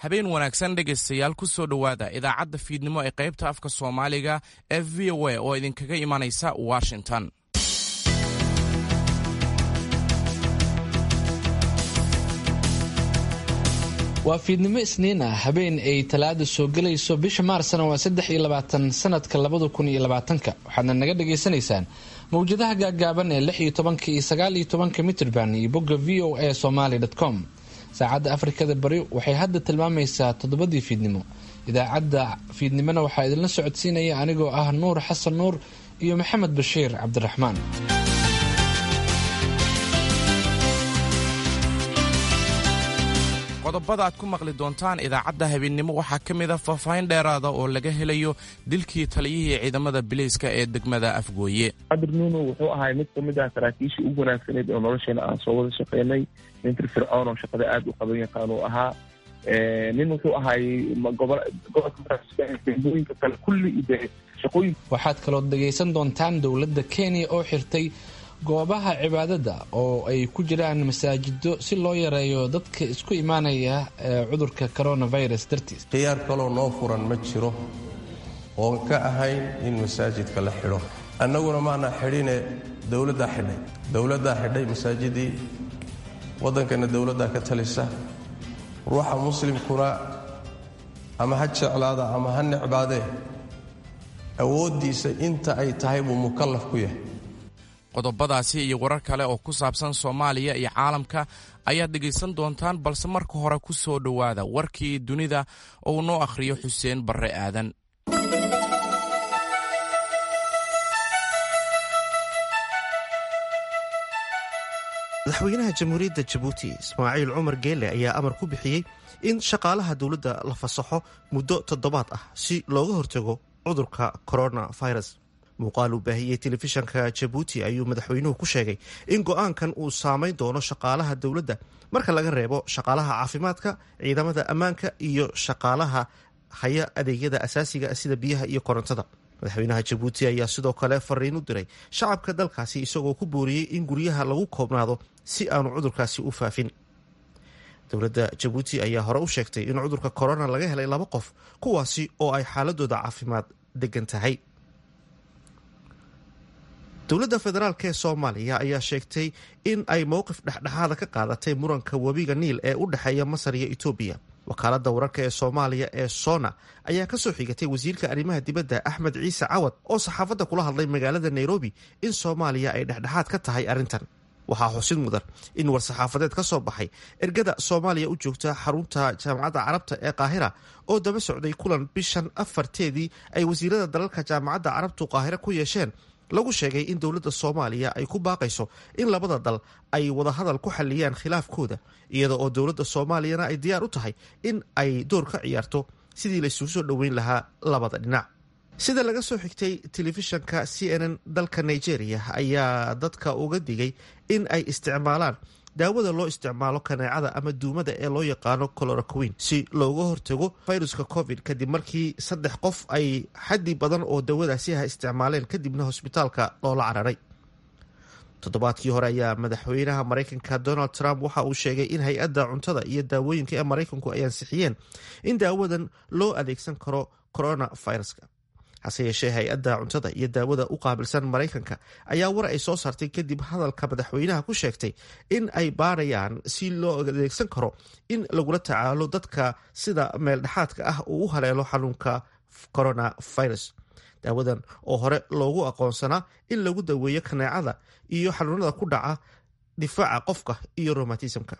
habeen wanaagsan dhegaystayaal ku soo dhowaada idaacadda fiidnimo ee qaybta afka soomaaliga ee v o a oo idinkaga imanaysa washington waa fiidnimo isniin ah habeen ay talaada soo gelayso bisha maarsna waa saddex iyo labaatan sanadka labada kun iyo labaatanka waxaadna naga dhagaysanaysaan mawjadaha gaagaaban ee lix iyo tobanka iyo sagaal iyo tobanka mitrban iyo bogga v o a somaly com saacadda afrikada bari waxay hadda tilmaamaysaa toddobadii fiidnimo idaacadda fiidnimona waxaa idinla socodsiinaya anigoo ah nuur xasan nuur iyo maxamed bashiir cabdiraxmaan qodobada aad ku maqli doontaan idaacadda habeennimo waxaa ka mid a faahfaahin dheeraada oo laga helayo dilkii taliyihii ciidamada bileyska ee degmada afgooye cabdir nuuno wuxuu ahay mid kamid ah saraakiishii ugu wanaagsaneyd oo nolosheena aan soo wada shaqeynay nin firfircoon oo shaqada aada u qaban yaqaan uu ahaa nin wuxuu ahay gobolkadegmooyinka kale kulli de shaqooyin waxaad kalood dhegaysan doontaan dowladda kenya oo xirtay goobaha cibaadada oo ay ku jiraan masaajido si loo yareeyo dadka isku imaanaya ee cudurka coronavirus dartiis khiyaar kaloo noo furan ma jiro oon ka ahayn in masaajidka la xidho annaguna maana xidhine dowladdaa xidhay dowladdaa xidhay masaajidii waddankana dowladdaa ka talisa ruuxa muslimkuna ama ha jeclaada ama ha necbaadee awooddiisa inta ay tahay buu mukallaf ku yahay qodobadaasi iyo warar kale oo ku saabsan soomaaliya iyo caalamka ayaad dhegaysan doontaan balse marka hore ku soo dhowaada warkii dunida oo uu noo akhriyo xuseen barre aadan madaxweynaha jamhuuriyadda jabuuti ismaaciil cumar geele ayaa amar ku bixiyey in shaqaalaha dowladda la fasaxo muddo toddobaad ah si looga hortago cudurka coronavirus muuqaal uu baahiyey telefishanka jabuuti ayuu madaxweynuhu ku sheegay in go-aankan uu saameyn doono shaqaalaha dowladda marka laga reebo shaqaalaha caafimaadka ciidamada ammaanka iyo shaqaalaha haya adeegyada asaasiga sida biyaha iyo korontada madaxweynaha jabuuti ayaa sidoo kale fariin u diray shacabka dalkaasi isagoo ku booriyey in guryaha lagu koobnaado si aanu cudurkaasi u faafin dowladda jabuuti ayaa hore u sheegtay in cudurka korona laga helay laba qof kuwaasi oo ay xaaladooda caafimaad degan tahay dowladda federaalk ee soomaaliya ayaa sheegtay in ay mowqif dhexdhexaada ka qaadatay muranka webiga niil ee u dhexeeya masar iyo etoobiya wakaaladda wararka ee soomaaliya ee sona ayaa kasoo xigatay wasiirka arrimaha dibadda axmed ciise cawad oo saxaafadda kula hadlay magaalada nairobi in soomaaliya ay dhexdhexaad ka tahay arrintan waxaa xusid mudan in war-saxaafadeed ka soo baxay ergada soomaaliya u joogta xarunta jaamacadda carabta ee qaahira oo daba socday kulan bishan afarteedii ay wasiirada dalalka jaamacadda carabtu qaahiro ku yeesheen lagu sheegay in dowladda soomaaliya ay ku baaqayso in labada dal ay wadahadal ku xaliyaan khilaafkooda iyada oo dowladda soomaaliyana ay diyaar u tahay in ay door ka ciyaarto sidii laysugu soo dhoweyn lahaa labada dhinac sida laga soo xigtay telefishanka c n n dalka nigeria ayaa dadka uga digay in ay isticmaalaan daawada loo isticmaalo kaneecada ama duumada ee loo yaqaano coloroquin si looga hortago viruska covid kadib markii saddex qof ay xaddi badan oo dawadaasi ah isticmaaleen kadibna hosbitaalka loola cararay toddobaadkii hore ayaa madaxweynaha maraykanka donald trump waxa uu sheegay in hay-adda cuntada iyo daawooyinka ee maraykanku ay ansixiyeen in daawadan loo adeegsan karo coronaviruska hase yeeshee hay-adda cuntada iyo daawada u qaabilsan maraykanka ayaa war ay soo saartay kadib hadalka madaxweynaha ku sheegtay in ay baarayaan si loo adeegsan karo in lagula tacaalo dadka sida meeldhexaadka ah uu u haleelo xanuunka coronavirus daawadan oo hore loogu aqoonsanaa in lagu daweeyo kaneecada iyo xanuunada ku dhaca difaaca qofka iyo romatismka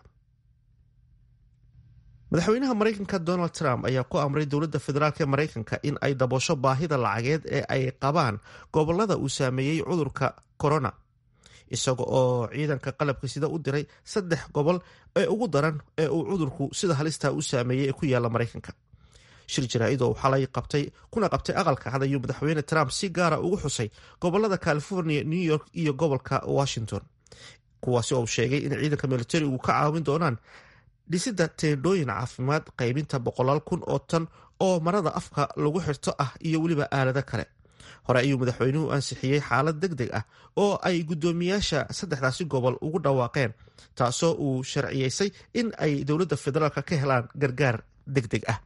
madaxweynaha maraykanka donald trump ayaa ku amray dowladda federaalk ee maraykanka in ay daboosho baahida lacageed ee ay qabaan gobolada uu saameeyey cudurka corona isaga oo ciidanka qalabka sida u diray saddex gobol ee ugu daran ee uu cudurku sida halistaa u saameeyey ee ku yaala maraykanka shir jaraa-id oo xalay qabtay kuna qabtay aqalka cad ayuu madaxweyne trump si gaara ugu xusay gobolada california new york iyo gobolka washington kuwaasi oo sheegay in ciidanka militarigu ka caawin doonaan dhisidda teendhooyin caafimaad qaybinta boqolaal kun oo tan oo marada afka lagu xirto ah iyo weliba aalado kale hore ayuu madaxweynuhu ansixiyey xaalad deg deg ah oo ay guddoomiyaasha saddexdaasi gobol ugu dhawaaqeen taasoo uu sharciyeysay in ay dowladda federaalk ka helaan gargaar deg deg ah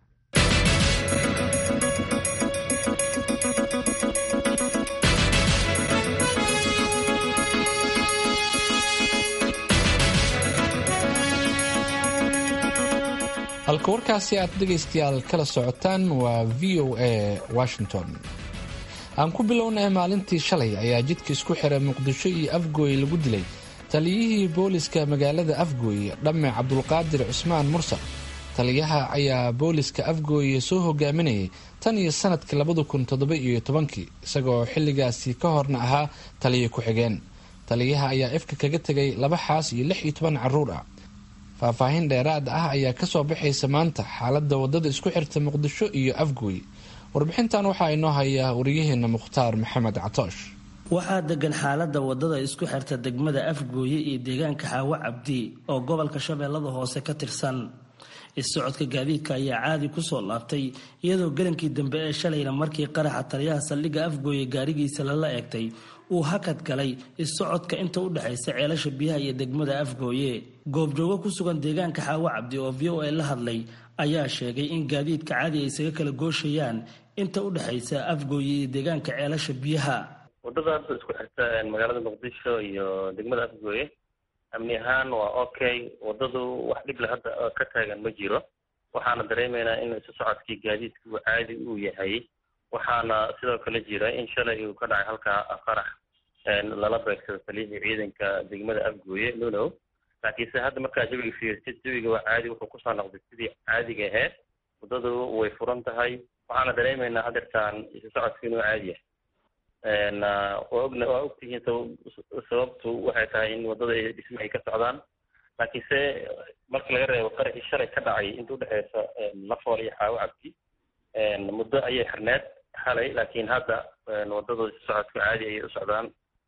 halka warkaasi aad dhegaystayaal kala socotaan waa v o a washington aan ku bilownay maalintii shalay ayaa jidka isku xiray muqdisho iyo afgooy lagu dilay taliyihii booliska magaalada afgooye dhamme cabdulqaadir cusmaan mursal taliyaha ayaa booliska afgooye soo hogaaminayay tan iyo sanadkii labada kun toddoba iyo tobankii isagoo xilligaasi ka horna ahaa taliya ku-xigeen taliyaha ayaa ifka kaga tegay laba xaas iyo lix iyo toban caruur ah faahfaahin dheeraad ah ayaa kasoo baxaysa maanta xaalada wadada isku xirta muqdisho iyo afgooy warbixintan waxaa inoo hayaa wariyaheena mukhtaar maxamed catoosh waxaa degan xaalada wadada isku xirta degmada afgooye iyo deegaanka xaawo cabdi oo gobolka shabeellada hoose ka tirsan is-socodka gaadiidka ayaa caadi kusoo laabtay iyadoo gelankii dambe ee shalayna markii qaraxa taliyaha saldhigga afgooye gaarigiisa lala eegtay uu hakad galay is-socodka inta u dhexaysa ceelasha biyaha iyo degmada afgooye goobjoogo ku sugan deegaanka xaawo cabdi oo v o a la hadlay ayaa sheegay in gaadiidka caadi ay isaga kala gooshayaan inta u dhexaysa afgooye iyo deegaanka ceelasha biyaha wadadaas isku xirta magaalada muqdisho iyo degmada afgooye amni ahaan waa okay wadadu wax dhible hadda ka taagan ma jiro waxaana dareemaynaa in isu socodkii gaadiidka uu caadi uu yahay waxaana sidoo kale jira in shalay uu ka dhacay halkaa qarax lala beegsado taliyihii ciidanka degmada afgooye nunow laakiinse hadda markaa jawiga fiirsid jawiga waa caadi wuxuu kusoo noqday sidii caadiga aheyd wadadu way furan tahay waxaana dareemaynaa hadeertaan isu socodka inuu caadi yahay waa ogna waa ogtihiin sababtu waxay tahay in wadada dhisme ay ka socdaan laakiinse marka laga reebo qaraxii shalay ka dhacay inta udhexeysa lafool iyo xaawo cabdi muddo ayay xirneed xalay laakiin hadda wadada isu socodka caadi ayay u socdaan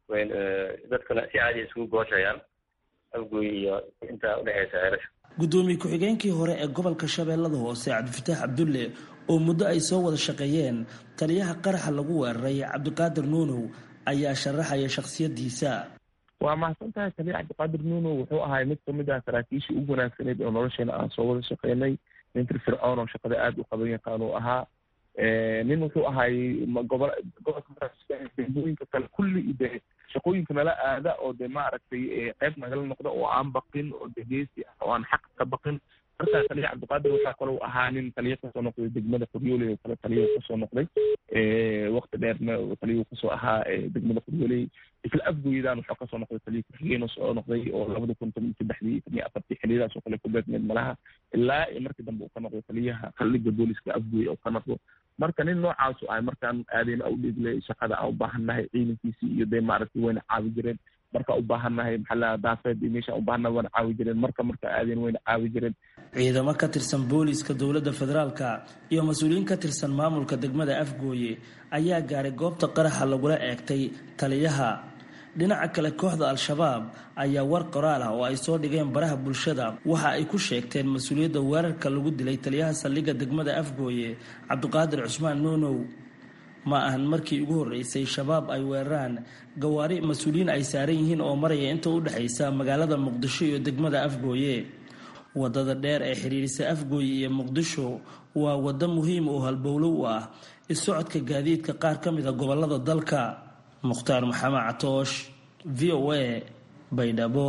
dadkuna si caadi ay isugu gooshayaan afgooy iyo inta udhexeysa ceelasha gudoomiye ku-xigeenkii hore ee gobolka shabeellada hoose cabdifataax cabdulle oo muddo ay soo wada shaqeeyeen taliyaha qaraxa lagu weeraray cabdiqaadir nuunow ayaa sharaxaya shakhsiyadiisa waa mahadsan tahay taliya cabdiqaadir nuunow wuxuu ahay mid kamid ah saraakiishii ugu wanaagsanayd oo nolosheena aan soo wada shaqeynay nin firfircoon oo shaqada aada u qaban yaqaan uu ahaa nin wuxuu ahay gobo gobolka degmooyinka kale kulli de shaqooyinka nala aada oo de maaragtay qeyb nagala noqda oo aan baqin oo degeysi ah oo aan xaq ka baqin markaa taliya cabdiqaadir waxaa kaloo ahaa nin taliya kasoo noqday degmada qoryooley oo kale taliya kasoo noqday wakti dheerna taliya kasoo ahaa degmada qoryooley isla afgooyadaan wuxuu kasoo noqday taliya ku-xigeen soo noqday oo labada kun toban saddexdii toban iyo afartii xiliyadaas oo kale ku beegmeed malaha ilaa iyo markii dambe uu ka noqday taliyaha saldhigga booliska afgooye oo ka noqdo marka nin noocaasu ahay markaan aadayna u dhiigle shaqada aan u baahannahay ciidankiisii iyo dee maaragtay wayna caawi jireen marka u baahannahay maxaa la daafeed iyo meesha u baahannahay wayna caawi jireen marka marka aadayn wayna caawi jireen ciidamo ka tirsan booliiska dowladda federaalka iyo mas-uuliyiin ka tirsan maamulka degmada afgooye ayaa gaaray goobta qaraxa lagula eegtay taliyaha dhinaca kale kooxda al-shabaab ayaa war qoraal ah oo ay soo dhigeen baraha bulshada waxa ay ku sheegteen mas-uuliyadda weerarka lagu dilay taliyaha saldhigga degmada afgooye cabdiqaadir cusmaan nuunow ma ahan markii ugu horreysay shabaab ay weeraraan gawaari mas-uuliyiin ay saaran yihiin oo maraya inta u dhexaysa magaalada muqdisho iyo degmada afgooye wadada dheer ee xiriirisa afgooye iyo muqdisho waa waddo muhiim oo halbowlo u ah is-socodka gaadiidka qaar ka mid a gobolada dalka mukhtaar maxamed catoosh v o a baydhabo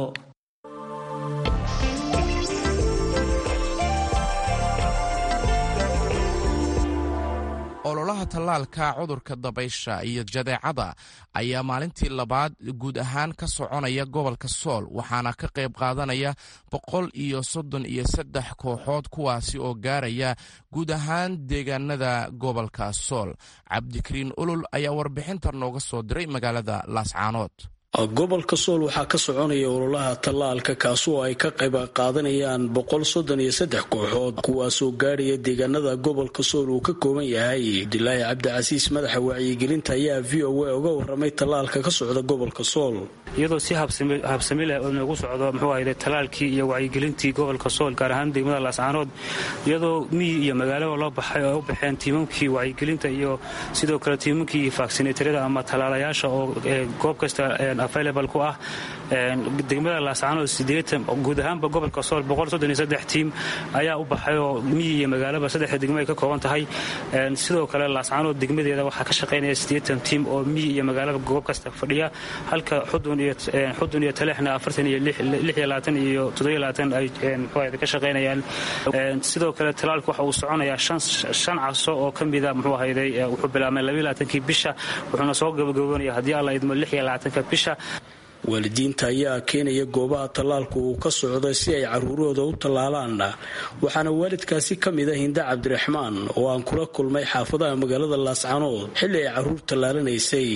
ololaha tallaalka cudurka dabaysha iyo jadeecada ayaa maalintii labaad guud ahaan ka soconaya gobolka sool waxaana ka qayb qaadanaya boqol iyo soddon iyo saddex kooxood kuwaasi oo gaaraya guud ahaan deegaanada gobolka sool cabdikariin ulul ayaa warbixinta nooga soo diray magaalada laascaanood gobolka sool waxaa ka soconaya ololaha tallaalka kaasoo ay ka qayb qaadanayaan boqol soddon iyo saddex kooxood kuwaasoo gaadhaya deegaanada gobolka sool uu ka kooban yahay abdilaahi cabdicasiis madaxa wacyigelinta ayaa v o a uga waramay tallaalka ka socda gobolka sool iyadoo si habsami leh oo noogu socdo muxuu ahayde tallaalkii iyo wacyigelintii gobolka sool gaar ahaan degmada laascaanood iyadoo miyi iyo magaalaba loo baxay oo ay u baxeen tiimamkii wacyigelinta iyo sidoo kale tiimamkii vaksineetarada ama tallaalayaasha oo goob kasta available ku ah degmada laascaanood sideetan guud ahaanba gobolka sool boqol soddon iyo saddex tiim ayaa u baxay oo miyi iyo magaalaba saddexda degmo ay ka kooban tahay sidoo kale laascaanood degmadeeda waxaa ka shaqaynaya siddeetan tiim oo miyi iyo magaalaba goob kasta fadhiya halka xudun iyo xudun iyo taleexna afartan iyo lix iyo labaatan iyo toddobiyo labaatan ay muxuu ka shaqaynayaan sidoo kale talaalka waxa uu soconayaa shan caso oo ka mida muxuu ahayday wuxuu bilaabmay labayo labaatankii bisha wuxuuna soo gabagaboonaya haddii alla idmo lix iyo labaatanka bisha waalidiinta ayaa keenaya goobaha tallaalku uu ka socday si ay caruurahooda u tallaalaan waxaana waalidkaasi ka mid a hinda cabdiraxmaan oo aan kula kulmay xaafadaha magaalada laascanood xilli ay caruur tallaalanaysay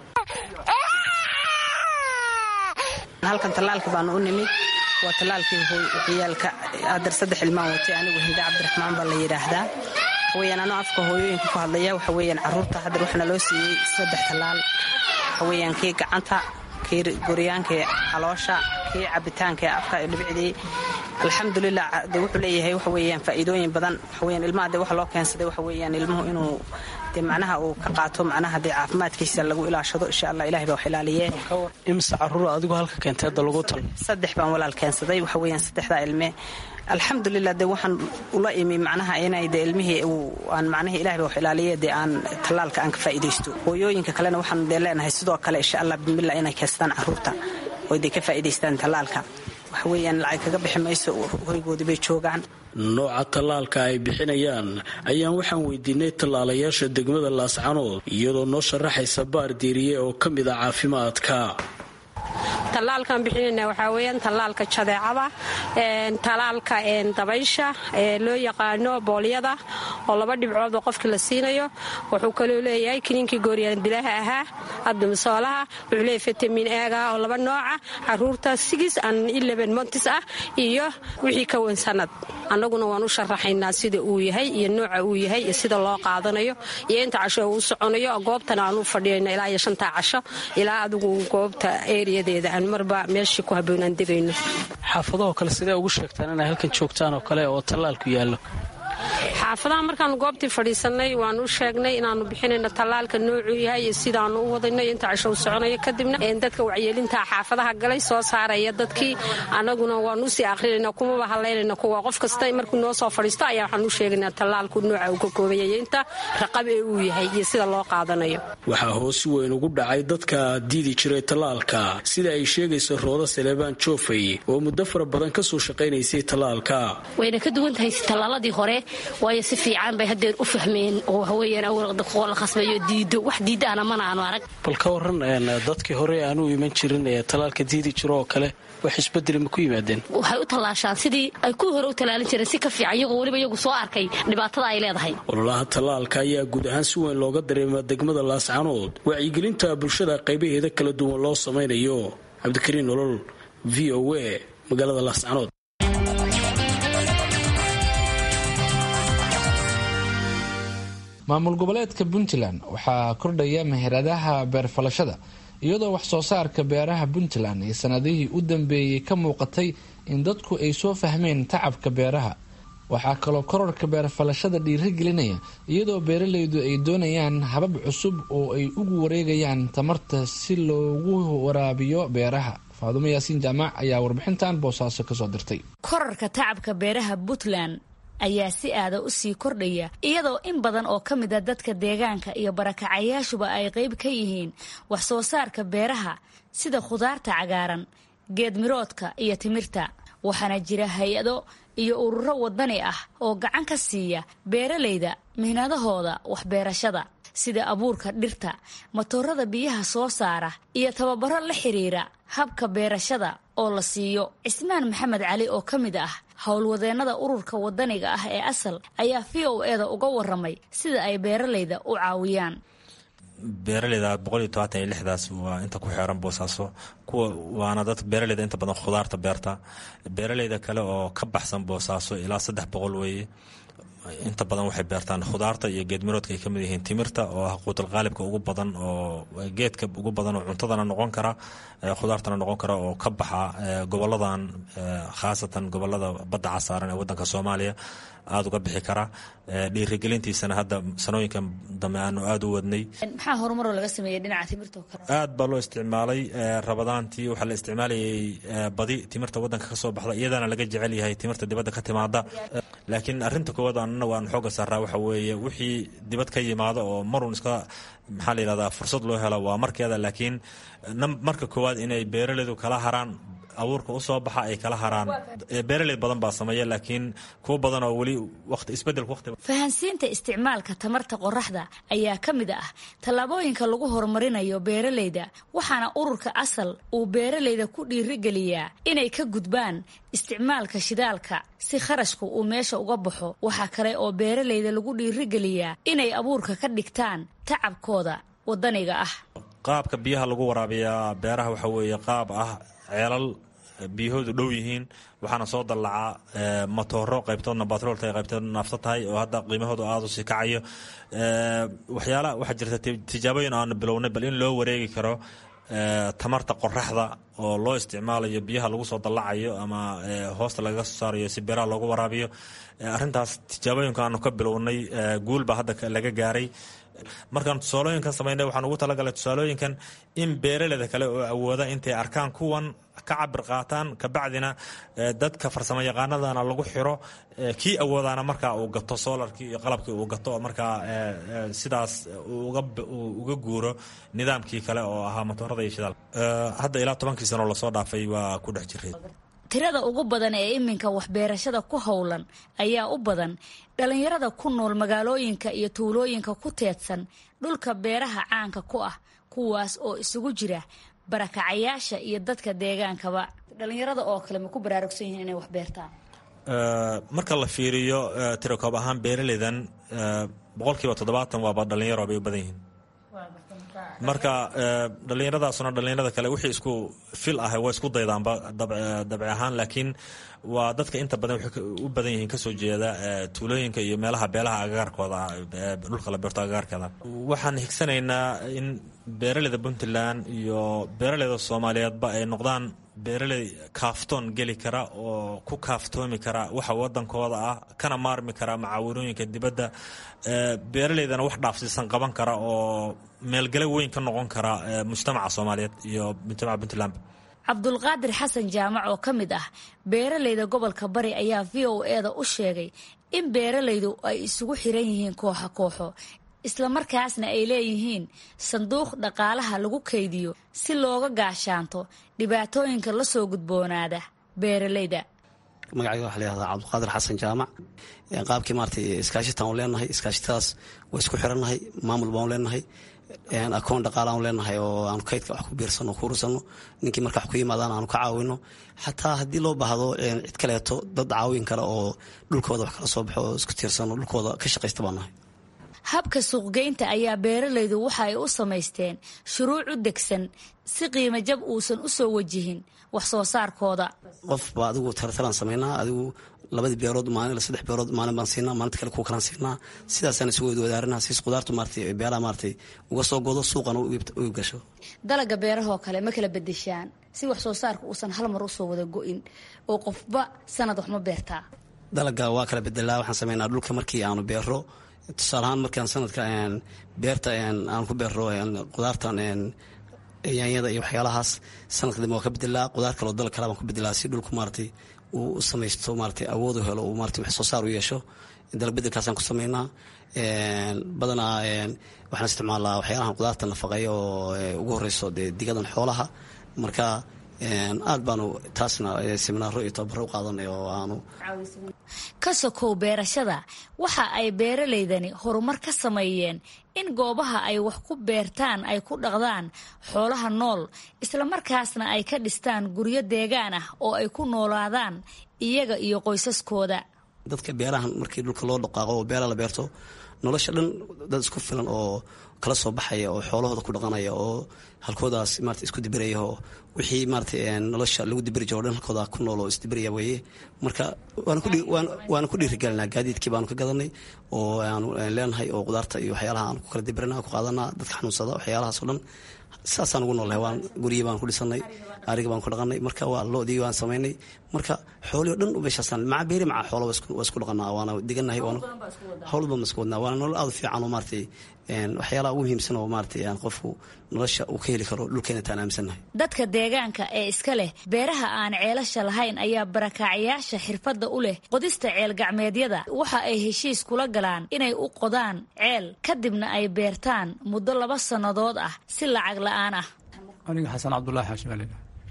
halkan tallaalka baanu u nimid waa tallaalkii ciyaalka adar saddex ilmaan watay anigu hinda cabdiraxmaan baa la yidhaahdaa waxaweyaan anoo afka hooyooyinka ku hadlaya waxa weyaan caruurta haddar waxaana loo siiyey saddex tallaal waxaweyaan kii gacanta kii goryaankii caloosha kii cabitaanka afka dhibicdii alxamdulilah de wuxuu leeyahay waxa weyaan faa'iidooyin badan waxaweyaan ilmaha de waxa loo keensaday waxa weyaan ilmuhu inuu de macnaha uu ka qaato macnaha dee caafimaadkiisa lagu ilaashado insha allah ilahay baa wax ilaaliye imise caruur adigu halka keentay hadda lagu tal saddex baan walaal keensaday waxa weyaan saddexdaa ilme alxamdulilah de waxaan ula imi macnaha inay de ilmihii aan macnihii ilahay baa wax ilaaliye dee aan tallaalka aan ka faa'iidaysto hooyooyinka kalena waxaan dee leenahay sidoo kale insha allah bismillah inay keenstaan caruurta oy dee ka faa'iidaystaan tallaalka waxa weeyaan lacag kaga bixi mayso hoygoodii bay joogaan nooca tallaalka ay bixinayaan ayaan waxaan weydiinay tallaalayaasha degmada laascanood iyadoo noo sharaxaysa baar diiriye oo ka mid a caafimaadka tallaalkan bixinayna waxaa weyaan tallaalka jadeecada tallaalka dabaysha ee loo yaqaano boolyada oo laba dhibcood oo qofka la siinayo wuxuu kaloo leeyahay kiniinkii gooryaan dilaha ahaa abdimisoolaha wuxuu leeyahay fitamin eega oo laba nooca caruurta sigis an eleven montis ah iyo wixii ka weyn sanad annaguna waan u sharaxaynaa sida uu yahay iyo nooca uu yahay iyo sida loo qaadanayo iyo inta casho uu soconayo goobtana aan u fadhiyayno ilaa iyo shantaa casho ilaa adigu goobta eriyadeeda aan marba meeshii ku haboon aan degayno xaafadahoo kale sidee ugu sheegtaan inay halkan joogtaan oo kale oo tallaalku yaallo xaafadaha markaanu goobtii fadhiisanay waanu u sheegnay inaanu bixinayno tallaalka noocuu yahay iyo sidaanu u wadayno inta casho u soconayo kadibna dadka wacyeelinta xaafadaha galay soo saaraya dadkii annaguna waanu usii aqrinayna kumaba hadlaynayna kuwa qof kasta markuu noo soo fadhiisto ayaa waxaan u sheegaynaa tallaalku nooca uu ka koobanyay inta raqab ee uu yahay iyo sida loo qaadanayo waxaa hoos weyn ugu dhacay dadka diidi jiray tallaalka sida ay sheegayso rooda saleebaan joofay oo muddo fara badan ka soo shaqaynaysay tallaalka wayna ka duwan tahay tallaaladii hore waayo si fiican bay hadeer u fahmeen oo haweyaan la khasbayo diido wax diidaana mana aanu arag bal ka waran dadkii hore aan u iman jirin ee tallaalka diidi jiro oo kale wax isbedeli ma ku yimaadeen waxay u tallaashaan sidii ay ku hore u tallaalin jireen si ka fiican iyagoo weliba iyagu soo arkay dhibaatada ay leedahay ololaha tallaalka ayaa guud ahaan si weyn looga dareema degmada laascanood wacyigelinta bulshada qaybaheeda kala duwan loo samaynayo cabdikariin nolol v o a magaalada laascanood maamul goboleedka puntland waxaa kordhaya meheradaha beerfalashada iyadoo wax soo saarka beeraha puntland ee sanadihii u dambeeyey ka muuqatay in dadku ay soo fahmeen tacabka beeraha waxaa kaloo kororka beerfalashada dhiirigelinaya iyadoo beeralaydu ay doonayaan habab cusub oo ay ugu wareegayaan tamarta si loogu waraabiyo beeraha faadumo yaasiin jaamac ayaa warbixintan boosaaso kasoo dirtay korarka tacabka beeraha puntland ayaa si aada u sii kordhaya iyadoo in badan oo ka mid a dadka deegaanka iyo barakacayaashuba ay qayb ka yihiin wax soo saarka beeraha sida khudaarta cagaaran geedmiroodka iyo timirta waxaana jira hay-ado iyo ururo wadani ah oo gacan ka siiya beeralayda mihnadahooda waxbeerashada sida abuurka dhirta matoorada biyaha soo saara iyo tababaro la xiriira habka beerashada oo la siiyo cismaan maxamed cali oo ka mid ah howlwadeennada ururka wadaniga ah ee asal ayaa v o eda uga waramay sida ay beeralayda u caawiyaan beeraleyda boqol iyo tobaatan iyo lixdaas waa inta ku xeeran boosaaso kuwa waana dad beeraleyda inta badan khudaarta beerta beeraleyda kale oo ka baxsan boosaaso ilaa saddex boqol weeye inta badan waxay beertaan khudaarta iyo geedmiroodka ay ka mid yihiin timirta oo ah quutal qaalibka ugu badan oo geedka ugu badan oo cuntadana noqon kara khudaartana noqon kara oo ka baxa goboladan khaasatan gobolada badda casaaran ee wadanka soomaaliya aada uga bixi kara dhiirigelintiisana hadda sanooyinkan dambe aanu aada u wadnay maxaa horumaroo laga sameeyey dhinaca timirta aad baa loo isticmaalay rabadaan horaantii waxaa la isticmaalayay badi timirta wadanka ka soo baxda iyadana laga jecel yahay timirta dibadda ka timaada laakiin arinta koowaad anna waan xooga saaraa waxa weeye wixii dibad ka yimaada oo marun iska maxaa la yidhahdaa fursad loo helo waa markeeda laakiin marka koowaad inay beeraleydu kala haraan abuurka usoo baxa ay kala haraan beeraley badan baa sameeya laakiin kuwo badan oo weli waqti isbedelka waqti fahansiinta isticmaalka tamarta qoraxda ayaa ka mid ah tallaabooyinka lagu horumarinayo beeraleyda waxaana ururka asal uu beeraleyda ku dhiirigeliyaa inay ka gudbaan isticmaalka shidaalka si kharashku uu meesha uga baxo waxaa kale oo beeraleyda lagu dhiirigeliyaa inay abuurka ka dhigtaan tacabkooda wadaniga ah qaabka biyaha lagu waraabiyaa beeraha waxa weeye qaab ah ceelal biyahoodu dhow yihiin waxaana soo dallacaa matooro qaybtoodna batrool tahay qaybtoodna naafto tahay oo hadda qiimahoodu aada u sii kacayo waxyaala waxaa jirta tijaabooyin aanu bilownay bal in loo wareegi karo tamarta qoraxda oo loo isticmaalayo biyaha lagu soo dallacayo ama hoosta lagaga soo saarayo si beeraha loogu waraabiyo arrintaas tijaabooyinka aanu ka bilownay guulbaa hadda laga gaaray markaan tusaalooyinkan samaynay waxaan ugu talagalay tusaalooyinkan in beeraleyda kale oo awooda intay arkaan kuwan ka cabir qaataan kabacdina dadka farsamo yaqaanadana lagu xiro kii awoodaana markaa uu gato solarkii iyo qalabkii uu gato markaa sidaas uga guuro nidaamkii kale oo ahaa matoorada iyo shidaal hadda ilaa tobankii sano lasoo dhaafay waa ku dhex jiray tirada ugu badan ee iminka waxbeerashada ku howlan ayaa u badan dhallinyarada ku nool magaalooyinka iyo tuulooyinka ku teedsan dhulka beeraha caanka ku ah kuwaas oo isugu jira barakacayaasha iyo dadka deegaankaba dhallinyarada oo kale ma ku baraarugsan yihiin inay waxbeertaan marka la fiiriyo tirakoob ahaan beeraleydan boqolkiiba toddobaatan waaba dhallinyaro bay u badan yihiin marka dhallinyaradaasuna dhallinyarada kale wixii isku fil ah waa isku daydaanba dabci ahaan laakiin waa dadka inta badan waxay u badan yihiin kasoo jeeda tuulooyinka iyo meelaha beelaha agagaarkooda ah dhulka la beerto agagaarkeeda waxaan higsanaynaa in beeraleyda puntland iyo beeraleyda soomaaliyeedba ay noqdaan beeraley kaaftoon geli kara oo ku kaaftoomi kara waxa wadankooda ah kana maarmi kara macaawinooyinka dibadda beeraleydana wax dhaafsiisan qaban kara oo meelgale weyn ka noqon kara mujtamaca soomaaliyeed iyo mujtamaca puntland cabdulqaadir xasan jaamac oo ka mid ah beeraleyda gobolka bari ayaa v o eda u sheegay in beeraleydu ay isugu xiran yihiin kooxo kooxo islamarkaasna ay leeyihiin sanduuq dhaqaalaha lagu kaydiyo si looga gaashaanto dhibaatooyinka la soo gudboonaada beeraleyda magacayga waxa layihahdaa cabdulqaadir xasan jaamac qaabkii maarata iskaashitaan u leenahay iskaashitadaas waa isku xirannahay maamul baan leenahay akoon dhaqaala aanu leenahay oo aanu kaydka wax ku biirsano ku urursano ninkii marka wax ku yimaadaan aanu ka caawino xataa haddii loo baahdo cid kaleeto dad caawin kale oo dhulkooda wax kala soo baxo oo isku tiirsano dhulkooda ka shaqaysta baan nahay habka suuqgeynta ayaa beeraleydu waxa ay u samaysteen shuruuc u degsan si qiimo jab uusan u soo wajihin wax soo saarkooda qofba adigu tartalaan samaynaa adigu labadii beerood maalin saddex beerood maalin baan siinaa maalinta kale kuwa kalaan siinaa sidaasaan isugu wadaarinaha siis qudaartu maaratay beeraha maaratay uga soo godo suuqana u gasho dalaga beerahoo kale ma kala bedeshaan si wax soo saarka uusan hal mar usoo wada go-in oo qofba sanad wax ma beertaa dalaga waa kala bedelaa waxaan sameynaa dhulka markii aanu beero tusaale ahaan markaan sanadka beerta aan ku beero qudaartan yaanyada iyo waxyaalahaas sanadka dambe waa ka bedelaa qudaar kaloo dalag kale baan ku bedelaa si dhulku maaratay uu u samaysto maaratay awood u helo uu maaratay wax soo saar u yeesho dalag bedelkaasaan ku sameynaa badanaa waxaan isticmaalaa waxyaalahan qudaarta nafaqeeya oo ugu horeyso dee digadan xoolaha marka aad baanu taasna seminaaro iyo tababaro u qaadanay oo aanu ka sokow beerashada waxa ay beeraleydani horumar ka sameeyeen in goobaha ay wax ku beertaan ay ku dhaqdaan xoolaha nool islamarkaasna ay ka dhistaan guryo deegaan ah oo ay ku noolaadaan iyaga iyo qoysaskooda dadka beerahan markii dhulka loo dhaqaaqo oo beera la beerto nolosha dhan dad isku filan oo kala soo baxaya oo xoolahooda ku dhaqanaya oo halkoodaas maarata isku dibiraya oo wixii maarata nolosha lagu dibiri jiro o dhan halkooda ku nool oo isdibiraya weeye marka waana ku dhiirigelinaa gaadiidkii baanu ka gadanay oo aanu leenahay oo qudaarta iyo waxyaalaha aanu ku kala dibirina ku qaadanaa dadka xanuunsada waxyaalahaas o dhan saasaan ugu noolnahay waan guryi baan ku dhisanay ariga baan ku dhaqanay marka waa loodii waan samaynay marka xoolii o dhan meeshaasaan maca beeri maca xoola waa isku dhaqanaa waana diganahay hawl baan isku wadnaa waana nolol aad u fiican oo maaratay waxyaalaha ugu muhiimsan oo maaragtay qofku nolosha uu ka heli karo dhulkeena taan aaminsannahay dadka deegaanka ee iska leh beeraha aan ceelasha lahayn ayaa barakaacayaasha xirfadda u leh qodista ceel gacmeedyada waxa ay heshiis kula galaan inay u qodaan ceel kadibna ay beertaan muddo laba sannadood ah si lacag la-aan ah aniga xasan cabdulaahi xaashimaalila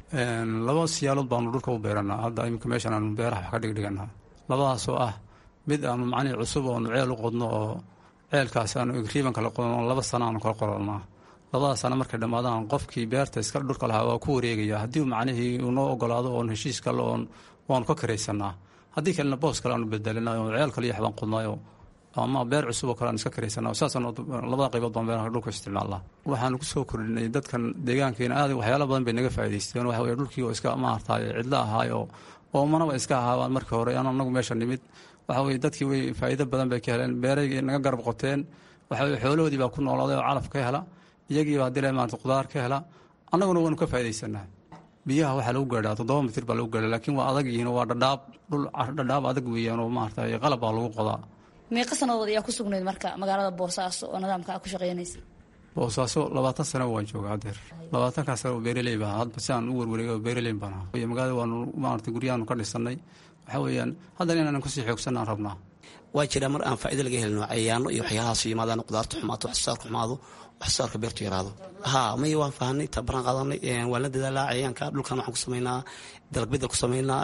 laba siyaalood baanu dhulka u beeranaa hadda iminka meeshan aanu beeraha wax ka dhigdhiganaa labadaasoo ah mid aanu macnihi cusub oonu ceel u qodno oo ceelkaas aanu egriiban kala qodno laba sana aanu kala qorolnaa labada sana markay dhammaadaan qofkii beerta iska dhulka lahaa waa ku wareegaya haddii macnihii uu noo ogolaado oon heshiis kale oon waanu ka karaysanaa haddii kalena boos kale aanu bedelina oo ceel kale iyo waxbaan qodnayo ama beer cusub oo kale aan iska karaysanaa saasaan labada qaybood baan beeraha dhulka isticmaalnaa waxaanu kusoo kordhinay dadkan deegaankeena aad waxyaala badan bay naga faa'idaysteen waxa weye dhulkii oo iska maartaay cidlo ahaayo oo manaba iska ahaabaan markii hore aan anagu meesha nimid waxa weye dadkii way faa'iido badan bay ka heleen beeray naga garab qoteen waxa weye xoolahoodii baa ku noolaaday oo calaf ka hela iyagiiba haddii la maarata qudaar ka hela annaguna waanu ka faa'iidaysanaa biyaha waxaa lagu gaadhaa toddoba mitir baa lagu gaadhaa laakiin waa adag yihiin waa dhadhaab dhul dhadhaab adag weeyaan oo maarata qalab baa lagu qodaa meeqa sanadood ayaa ku sugnayd marka magaalada boosaaso oo nidaamka a ku shaqeynaysa boosaaso labaatan sano waan jooga hadeer labaatankaas sano oo beeraley baa hadba si aan u werwareega oo beeraley baan ahaa magaalada waanu maarata guryahaanu ka dhisanay waxaa weeyaan haddana inaanan kusii xoogsanaan rabnaa waa jiraa mar aan faa'ido laga helino cayaano iyo waxyaalahaas yimaadaan qudaarta xumaato waxsoosaarka xumaado waxsoosaarka beertu yaraado ha may waan fahanay tabaran qaadanay waan la dadaalaa cayaanka dhulkan waxaan ku samaynaa dalagbedel ku samaynaa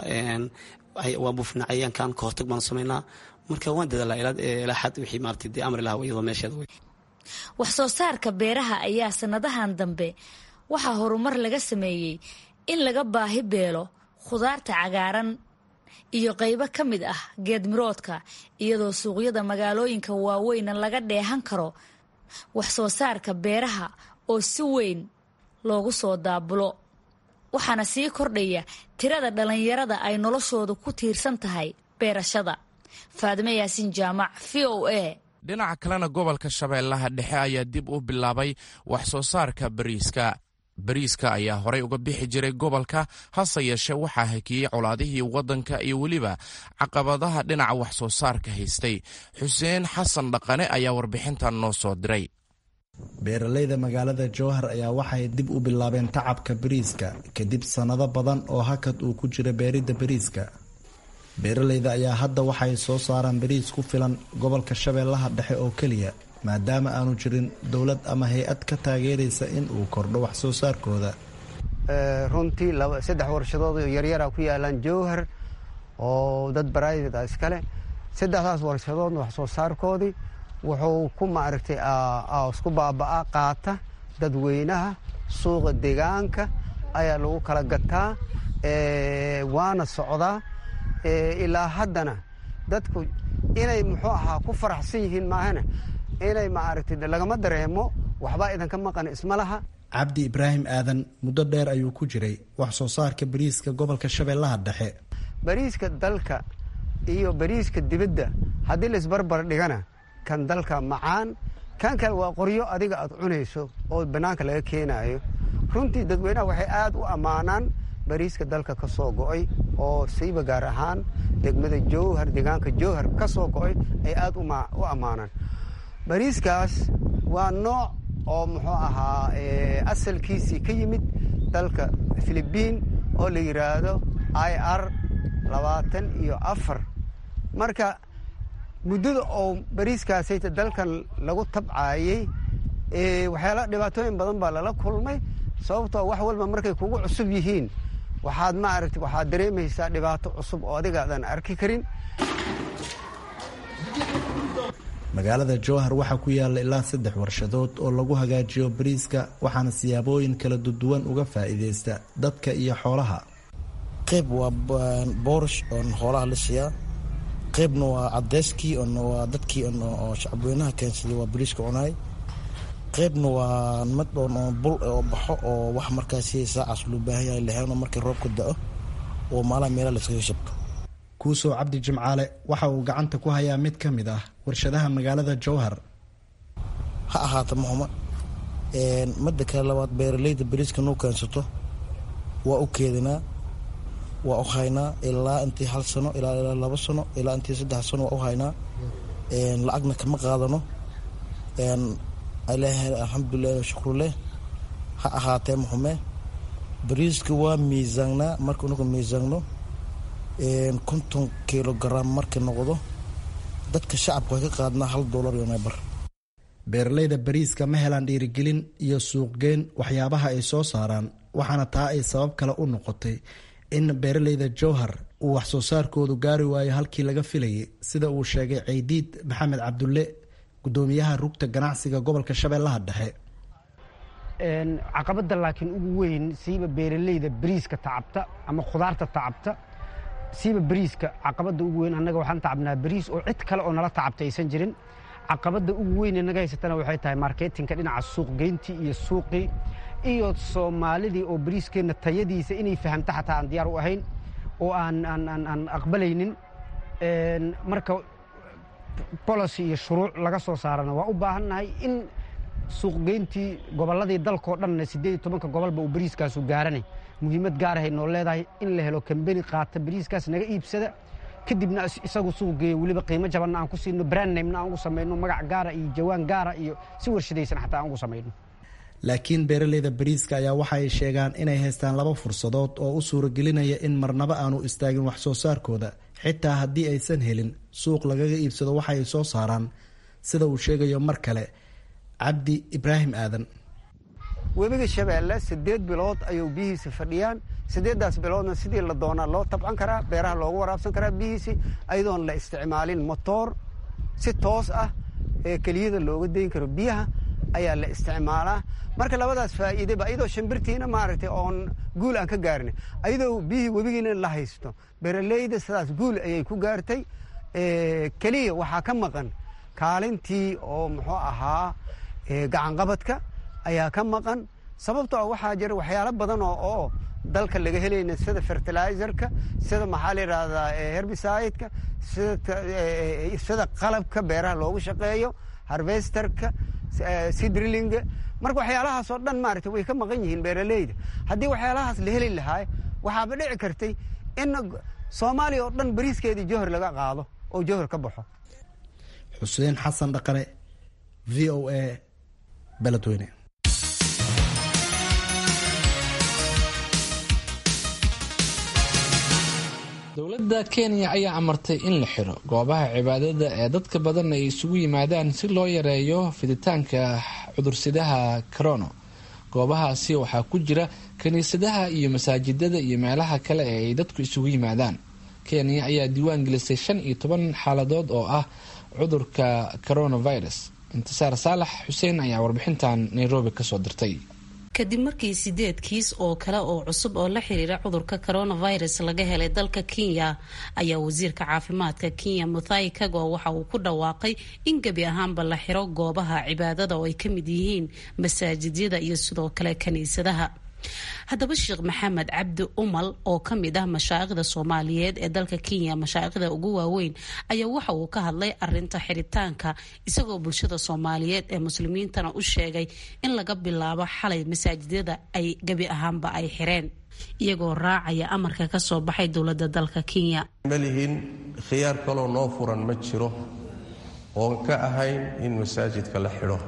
waan buufinaa cayaankan kahortag baan samaynaa marka waan dadaalaa ilaa xad wixii maarata dee amri lahaa iyadoo meesheeda wey wax soo saarka beeraha ayaa sannadahan dambe waxaa horumar laga sameeyey in laga baahi beelo khudaarta cagaaran iyo qaybo ka mid ah geedmiroodka iyadoo suuqyada magaalooyinka waaweyna laga dheehan karo wax soo saarka beeraha oo si weyn loogu soo daabulo waxaana sii kordhaya tirada dhallinyarada ay noloshooda ku tiirsan tahay beerashada faadime yaasiin jaamac v o a dhinaca kalena gobolka shabeellaha dhexe ayaa dib u bilaabay wax soo saarka bariiska bariiska ayaa horey uga bixi jiray gobolka hase yeeshe waxaa hakiyey colaadihii waddanka iyo weliba caqabadaha dhinaca wax soo saarka haystay xuseen xasan dhaqane ayaa warbixintan noo soo diray beeralayda magaalada jowhar ayaa waxay dib u bilaabeen tacabka bariiska kadib sannado badan oo hakad uu ku jira beeridda bariiska beeralayda ayaa hadda waxay soo saaraan bariis ku filan gobolka shabeellaha dhexe oo keliya maadaama aanu jirin dowlad ama hay-ad ka taageeraysa in uu kordho wax soo saarkooda runtii saddex warshadood oo yaryara ku yaalaan jowhar oo dad baraaivate a iskale saddexdaas warshadoodna wax soo saarkoodii wuxuu ku maaragtay isku baaba-a qaata dadweynaha suuqa deegaanka ayaa lagu kala gataa waana socdaa ilaa haddana dadku inay muxuu ahaa ku faraxsan yihiin maahana inay maaragtay lagama dareemo waxbaa idanka maqan isma laha cabdi ibraahim aadan muddo dheer ayuu ku jiray wax soo saarka bariiska gobolka shabeellaha dhexe bariiska dalka iyo bariiska dibadda haddii la isbarbar dhigana kan dalka macaan kan kale waa qoryo adiga aad cunayso oo bannaanka laga keenaayo runtii dadweynaha waxay aad u ammaanaan bariiska dalka ka soo go'ay oo siiba gaar ahaan degmada jowhar deegaanka jowhar ka soo go'ay ay aad u ammaanaan bariiskaas waa nooc oo muxuu ahaa asalkiisii ka yimid dalka filibiin oo la yidhaahdo i r labaatan iyo afar marka muddada oo bariiskaasayta dalkan lagu tabcaayey waxyaala dhibaatooyin badan baa lala kulmay sababtoo wax walba markay kugu cusub yihiin waxaad maaragta waxaad dareemaysaa dhibaato cusub oo adigaadan arki karin magaalada jowhar waxaa ku yaala ilaa saddex warshadood oo lagu hagaajiyo bariiska waxaana siyaabooyin kala duwan uga faa'iidaysta dadka iyo xoolaha qayb waa boorish oon xoolaha la siiyaa qaybna waa cadeyskii waa dadkii oo shacabweynaha keensaday waa bariiska cunaay qaybna waa mid oon bul oo baxo oo wax markaasi saacaas loo baahan yahay lahayn oo markii roobka da-o oo maalaha meelaha layskaga shabto kuusow cabdi jimcaale waxa uu gacanta ku hayaa mid ka mid ah warshadaha magaalada jowhar ha ahaata mahuma midda kale labaad beeralayda bariiska nuu keensato waa u keedinaa waa u haynaa ilaa intii hal sano ilaa ilaa laba sano ilaa intii saddex sano waa u haynaa lacagna kama qaadano ilaahay alxamdulilah shukruleh ha ahaatee muxume bariiska waa miisaangnaa marka unaku miisaanno konton kilogaram markii noqdo dadka shacabka way ka qaadnaa hal doolar iyo meebar beeralayda bariiska ma helaan dhiirigelin iyo suuqgeyn waxyaabaha ay soo saaraan waxaana taa ay sabab kale u noqotay in beeralayda jowhar uu wax soo saarkoodu gaari waayo halkii laga filayay sida uu sheegay ceydiid maxamed cabdulle gudoomiyaha rugta ganacsiga gobolka shabeellaha dhexe caqabadda laakiin ugu weyn siiba beeralayda bariiska tacabta ama khudaarta tacabta siiba bariiska caqabadda ugu weyn annaga waxaan tacabnaa bariis oo cid kale oo nala tacabta aysan jirin caqabadda ugu weyn naga haysatana waxay tahay marketinka dhinaca suuqgeyntii iyo suuqii iyo soomaalidii oo bariiskeenna tayadiisa inay fahamta xataa aan diyaar u ahayn oo aan aan aqbalaynin marka bolicy iyo shuruuc laga soo saarana waa u baahannahay in suuqgeyntii gobolladii dalkao dhanna siddeed iyo tobanka gobolba uu bariiskaasu gaaranay muhiimad gaarahay noo leedahay in la helo kambeni qaata bariiskaas naga iibsada kadibna isagu suuq geeyo weliba qiimo jabanna aan ku siino brandnamena aan ugu samayno magac gaara iyo jawaan gaara iyo si warshadaysan xataa aan ugu samayno laakiin beeralayda bariiska ayaa waxa ay sheegaan inay haystaan laba fursadood oo u suuragelinaya in marnaba aanu istaagin wax soo saarkooda xitaa haddii aysan helin suuq lagaga iibsado waxa ay soo saaraan sida uu sheegayo mar kale cabdi ibraahim aadan webiga shabeelle siddeed bilood ayuu biyihiisa fadhiyaan siddeeddaas biloodna sidii la doonaa loo tabcan karaa beeraha loogu waraabsan karaa biyihiisi ayadoon la isticmaalin motoor si toos ah ee keliyada looga dayn karo biyaha ayaa la isticmaalaa marka labadaas faa'iideba ayadoo shimbirtiina maaragtay oon guul aan ka gaarin ayadoo biyihii webigiina la haysto beeraleyda sidaas guul ayay ku gaartay keliya waxaa ka maqan kaalintii oo muxuu ahaa gacanqabadka ayaa ka maqan sababtoo ah waxaa jira waxyaalo badan oo oo dalka laga helayna sida fertilizerka sida maxaa la yidhaahdaa herbicideka sida qalabka beeraha loogu shaqeeyo harvesterka sidrilinga marka waxyaalahaasoo dhan maaragtay way ka maqan yihiin beeraleyda haddii waxyaalahaas la heli lahaa waxaaba dhici kartay in soomaaliya oo dhan bariiskeedii jowhar laga qaado oo jowhar ka baxo xuseen xasan dhaqane v o a beledweyne dowladda kenya ayaa amartay in la xiro goobaha cibaadada ee dadka badan ay isugu yimaadaan si loo yareeyo fiditaanka cudursidaha corono goobahaasi waxaa ku jira kiniisadaha iyo masaajidada iyo meelaha kale ee ay dadku isugu yimaadaan kenya ayaa diiwaan gelisay shan iyo toban xaaladood oo ah cudurka coronavirus intisaar saalax xuseen ayaa warbixintan nairobi kasoo dirtay kadib markii sideed kiis oo kale oo cusub oo la xiriira cudurka coronavirus laga helay dalka kenya ayaa wasiirka caafimaadka kenya muthai kago waxa uu ku dhawaaqay in gebi ahaanba la xiro goobaha cibaadada oo ay ka mid yihiin masaajidyada iyo sidoo kale kiniisadaha haddaba sheekh maxamed cabdi umal oo ka mid ah mashaa'ikhda soomaaliyeed ee dalka kenya mashaa'ikhda ugu waaweyn ayaa waxa uu ka hadlay arinta xiritaanka isagoo bulshada soomaaliyeed ee muslimiintana u sheegay in laga bilaabo xalay masaajidyada ay gebi ahaanba ay xireen iyagoo raacaya amarka ka soo baxay dowladda dalka kenya malihiin khiyaar kaloo noo furan ma jiro oon ka ahayn in masaajidka la xidho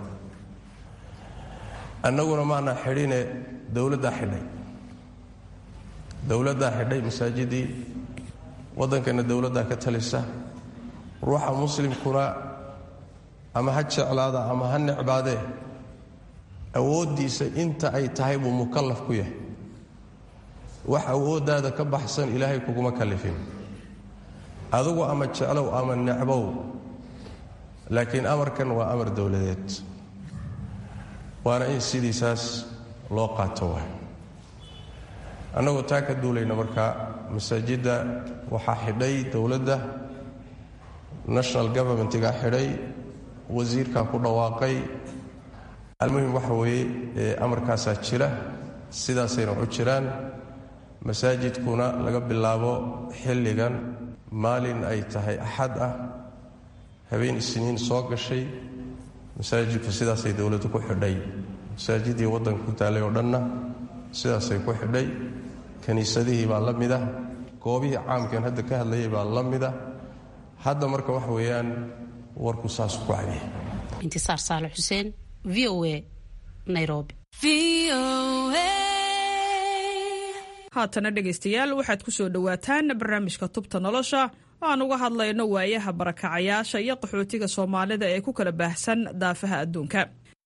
annaguna maana xidhine dowladdaa xidhay dowladdaa xidhay masaajidii waddankana dowladdaa ka talisa ruuxa muslimkuna ama ha jeclaada ama ha necbaadee awooddiisa inta ay tahay buu mukallaf ku yahay wax awooddaada ka baxsan ilaahay kuguma kallifin adugu ama jeclow ama necbow laakiin amarkan waa amar dowladeed waana in sidiisaas loo qaato waay annagoo taa ka duulayna markaa masaajidda waxaa xidhay dowladda national governmentigaa xidhay wasiirkaa ku dhawaaqay almuhim waxa weeye ee amarkaasaa jira sidaasayna waxu jiraan masaajidkuna laga bilaabo xilligan maalin ay tahay axad ah habeen isniin soo gashay masaajidku sidaasay dowladdu ku xidhay masaajidii waddanka ku taalay oo dhanna sidaasay ku xidhay kiniisadihii baa la mid ah goobihii caamkan hadda ka hadlayay baa la mid ah hadda marka waxa weeyaan warku saasuu ku cadiya intisaar saale xuseen v o a nairobi haatana dhegaystayaal waxaad ku soo dhowaataan barnaamijka tubta nolosha aan uga hadlayno waayaha barakacayaasha iyo qaxootiga soomaalida ee ku kala baahsan daafaha adduunka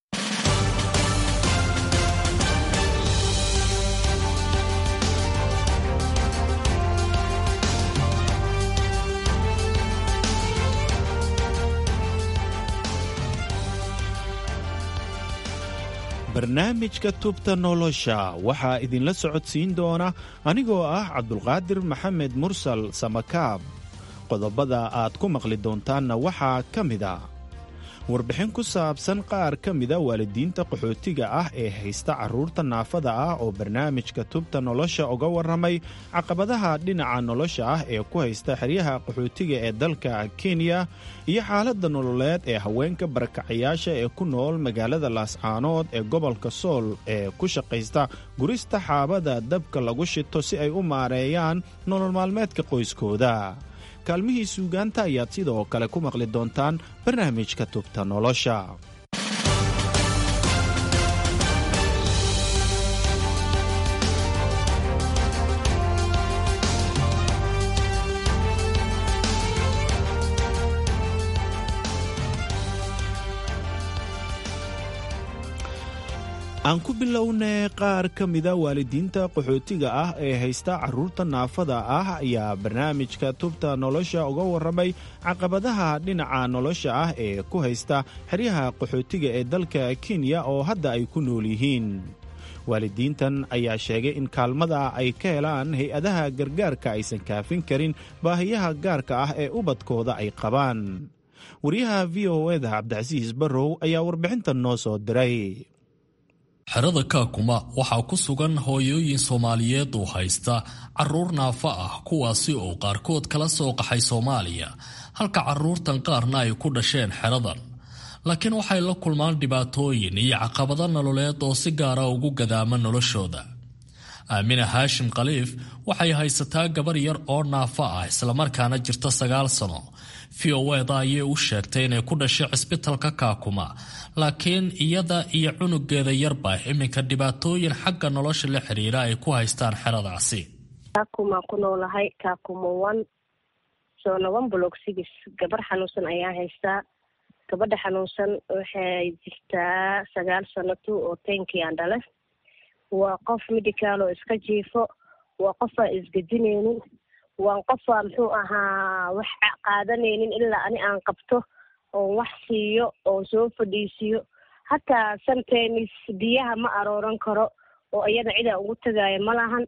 barnaamijka tubta nolosha waxaa idinla socodsiin doona anigoo ah cabdulqaadir maxamed mursal samakaab qodobada aad ku maqli doontaanna waxaa ka mid a warbixin ku saabsan qaar ka mida waalidiinta qaxootiga ah ee haysta carruurta naafada ah oo barnaamijka tubta nolosha uga warramay caqabadaha dhinaca nolosha ah ee ku haysta xeryaha qaxootiga ee dalka kenya iyo xaaladda nololeed ee haweenka barakacayaasha ee ku nool magaalada laascaanood ee gobolka sool ee ku shaqaysta gurista xaabada dabka lagu shito si ay u maareeyaan nolol maalmeedka qoyskooda kaalmihii suugaanta ayaad sidoo kale ku maqli doontaan barnaamijka tubta nolosha aan ku bilownay qaar ka mida waalidiinta qaxootiga ah ee haysta carruurta naafada ah ayaa barnaamijka tubta nolosha uga warramay caqabadaha dhinaca nolosha ah ee ku haysta xeryaha qaxootiga ee dalka kenya oo hadda ay ku nool yihiin waalidiintan ayaa sheegay in kaalmada ay ka helaan hay-adaha gargaarka aysan kaafin karin baahiyaha gaarka ah ee ubadkooda ay qabaan wariyaha v o eda cabdicasiis barrow ayaa warbixintan noo soo diray xerada kaakuma waxaa ku sugan hooyooyin soomaaliyeed oo haysta carruur naafa ah kuwaasi oo qaarkood kala soo qaxay soomaaliya halka carruurtan qaarna ay ku dhasheen xeradan laakiin waxay la kulmaan dhibaatooyin iyo caqabado nololeed oo si gaara ugu gadaama noloshooda aamina haashim khaliif waxay haysataa gabar yar oo naafa ah islamarkaana jirta sagaal sano v o eda ayay u sheegtay inay ku dhashay cisbitalka kaakuma laakiin iyada iyo cunugeeda yarba iminka dhibaatooyin xagga nolosha la xiriira ay ku haystaan xeradaasi kaakuma ku noolahay kaakuma one soona one block six gabar xanuunsan ayaa haystaa gabadha xanuunsan waxay jirtaa sagaal sano two oo tenkii aan dhale waa qof medical oo iska jiifo waa qof aan isgedineynin waan qofaa muxuu ahaa wax qaadanaynin ilaa ani aan qabto oon wax siiyo oon soo fadhiisiyo hataa santenis biyaha ma arooran karo oo iyada cidaa ugu tagaaya ma lahan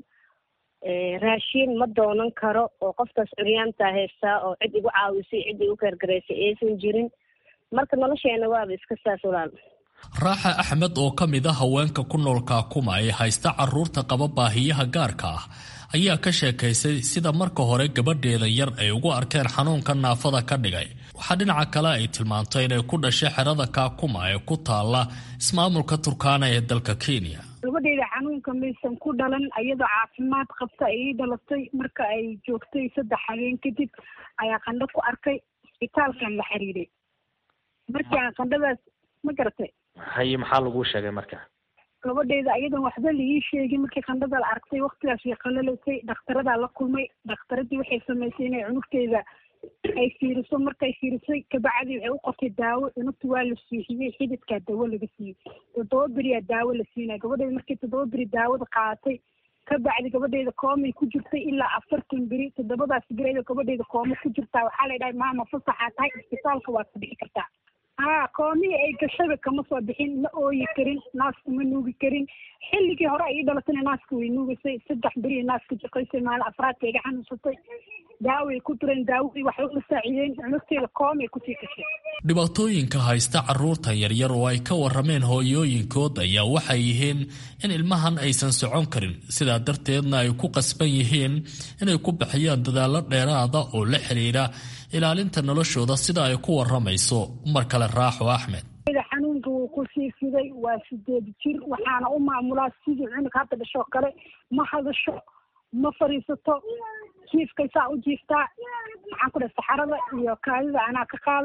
raashiin ma doonan karo oo qofkaas curyaantaa haystaa oo cid igu caawisay cid igu gargaraysay aysan jirin marka nolosheena waaba iska saas walaal raaxa axmed oo ka mid a haweenka ku nool kaakuma ee haysta carruurta qaba baahiyaha gaarka ah ayaa ka sheekaysay sida marka hore gabadheeda yar ay ugu arkeen xanuunka naafada ka dhigay waxaa dhinaca kale ay tilmaantay inay ku dhashay xerada kaakuma ee ku taalla ismaamulka turkaana ee dalka kenya gabadheeda xanuunka maysan ku dhalan iyadoo caafimaad qabta ayay dhalatay marka ay joogtay saddex habeen kadib ayaa qandho ku arkay isbitaalkan la xiriiray markii aan qandhadaas ma garatay haye maxaa laguu sheegay marka gabadheeda ayadan waxba laii sheegin markii qandhada la arkay waktigaas way qalalatay dhakhtaradaa la kulmay dhakhtaradii waxay samaysay inay cunugteeda ay fiiriso markay fiirisay kabacdii waxay u qortay daawo cunugta waa la siixiyey xididkaa daawo laga siiyey toddoba beriyaa daawo la siinaya gabadheeda markii toddoba beri daawada qaadatay kabacdi gabadheeda koomay ku jirtay ilaa afartan beri toddobadaas beri ayadoo gabadheeda kooma ku jirtaa waxaa la dhahay maama fasaxaa tahay isbitaalka waad ka bixi kartaa haa koomihii ay gashaba kama soo bixin ma ooyi karin naaska ma nuugi karin xilligii hore ay ii dhalatayna naaska way nuugasay saddex beri naaska jaqaysay maalin afraadka iga xanuunsatay daaway ku direen daawadii waxay uma saacideen cunugteeda koomay kusii gashay dhibaatooyinka haysta carruurta yaryar oo ay ka warrameen hooyooyinkood ayaa waxay yihiin in ilmahan aysan socon karin sidaa darteedna ay ku qasban yihiin inay ku bixiyaan dadaallo dheeraada oo la xidhiidha ilaalinta noloshooda sida ay ku warramayso mar kale raaxo axmed xanuunka wuu ku sii fiday waa sideed jir waxaana u maamulaa sidii cunug hadda dhashoo kale ma hadasho ma fadhiisato jiifkay saa u jiiftaa maxaan ku dhahay saxarada iyo kaadida anaa ka qaada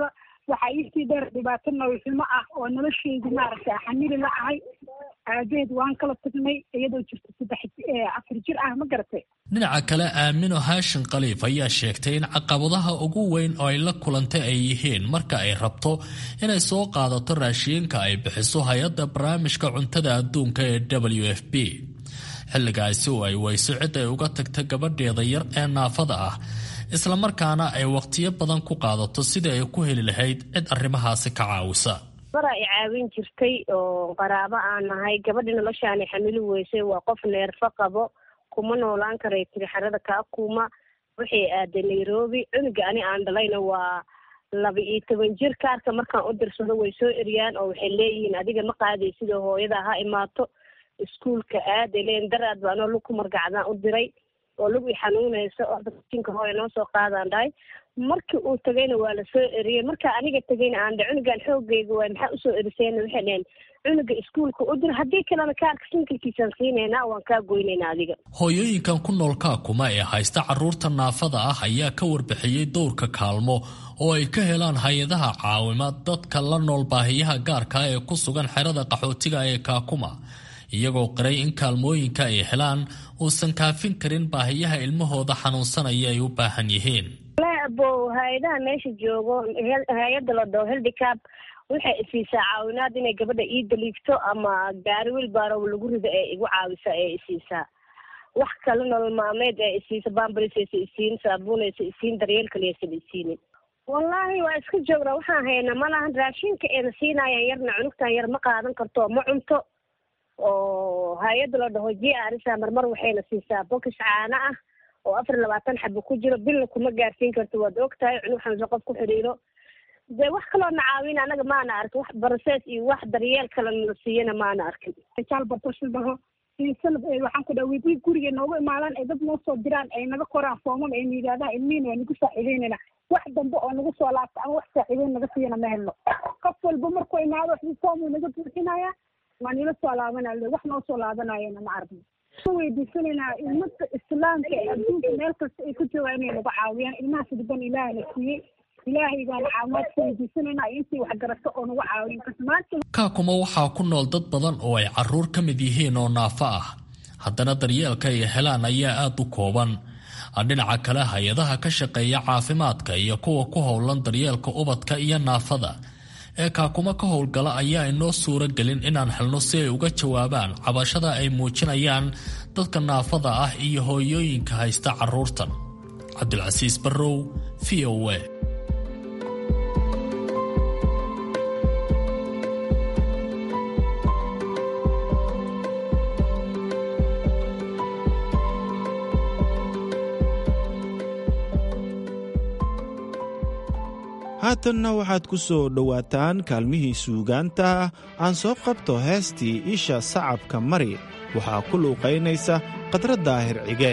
waxaa iisii dheer dhibaato nololxumo ah oo nolosheydu maaragtay xamili la ahay aabeed waan kala tagnay iyadoo jirta saddex afar jir ah ma garatay dhinaca kale aamino haashin khaliif ayaa sheegtay in caqabadaha ugu weyn oo ay la kulantay ay yihiin marka ay rabto inay soo qaadato raashiinka ay bixiso hay-adda barnaamijka cuntada adduunka ee w f b xilligaasi oo ay weyso cid ay uga tagta gabadheeda yar ee naafada ah islamarkaana ay wakhtiyo badan ku qaadato sidii ay ku heli lahayd cid arrimahaasi ka caawisa bara i caawin jirtay oo qaraabo aan nahay gabadhi noloshaani xamili weysay waa qof neerfo qabo kuma noolaan karay tiri xerada kaakuma waxay aaday nairobi cunuga ani aan dhalayna waa laba iyo toban jir kaarka markaan u dirsado way soo eriyaan oo waxay leeyihiin adiga ma qaaday sidoo hooyada ha imaato iskuolka aaday leeyiin daraad ba anoo lug ku margacdaan u diray oo lug i xanuunaysa oo jinka hooya noo soo qaadaan dhahay markii uu tagayna waa lasoo eriyey markaa aniga tagayna aan dhe cunugan xoogayga waay maxaa usoo erisayna waxay dheheen cunuga iskuolka u dir haddii kalena kaarka sinkalkiisaan siinaynaa waan kaa goynaynaa adiga hooyooyinkan ku nool kaakuma ee haysta carruurta naafada ah ayaa ka warbixiyey dowrka kaalmo oo ay ka helaan hay-adaha caawima dadka la nool baahiyaha gaarka ee ku sugan xerada qaxootiga ee kaakuma iyagoo qiray in kaalmooyinka ay helaan uusan kaafin karin baahiyaha ilmahooda xanuunsanaya ay u baahan yihiin bo hay-adaha meesha joogo hay-adda la dhaho heldicap waxay isiisaa caawinaad inay gabadha ii daliigto ama gaari wilbarow lagu rido ee igu caawisa ee isiisaa wax kale nolol maalmeed ee isiisa bambarisaysa isiin saabuunaysa isiin daryeel kaliyaysan isiinin wallaahi waa iska joognaa waxaan haynaa malahan raashinka eena siinayaan yarna cunugtan yar ma qaadan karto ma cunto oo hay-adda la dhaho j arisa marmar waxayna siisaa bokis caano ah oo afar iyo labaatan xabo ku jiro bilna kuma gaarsiin karto waad og tahay cunug xanuunsan qof ku xidhiiro dee wax kaloo na caawin anaga maana arkin wax barasees iyo wax daryeel kale na siiyana maana arkin jaal bartoshil dhaho sanad waxaan ku dhaha weydii guriga noogu imaadaan ay dad noo soo diraan ay naga qoraan foomam ayna yidhahdaan ilmihiina waa nagu saaciideynayna wax dambe oo nagu soo laabta ama wax saaciideyn naga siiyana ma helno qof walba markuu imaado wax foom naga buuxinaya waa nila soo laabanaya wax noo soo laabanayana ma aragno weydiisanaynaa ilmada islaamka ee adduunka meel kasta ay ku joogaan inay naga caawiyaan ilmahaas dhiban ilaahna siiyey ilaahay baan caawimaad ka weydiisanaynaa intii wax garato oo nagu caawin karto maanta kaakuma waxaa ku nool dad badan oo ay caruur ka mid yihiin oo naafo ah haddana daryeelka ay helaan ayaa aada u kooban dhinaca kale hay-adaha ka shaqeeya caafimaadka iyo kuwa ku howlan daryeelka ubadka iyo naafada ee kaakuma ka howlgala ayaa inoo suuro gelin inaan helno si ay uga jawaabaan cabashada ay muujinayaan dadka naafada ah iyo hooyooyinka haysta carruurtan cabdilcasiis barrow v o a haatanna waxaad ku soo dhowaataan kaalmihii suugaanta aan soo qabto heestii isha sacabka mari waxaa ku luuqaynaysa khadra daahir cige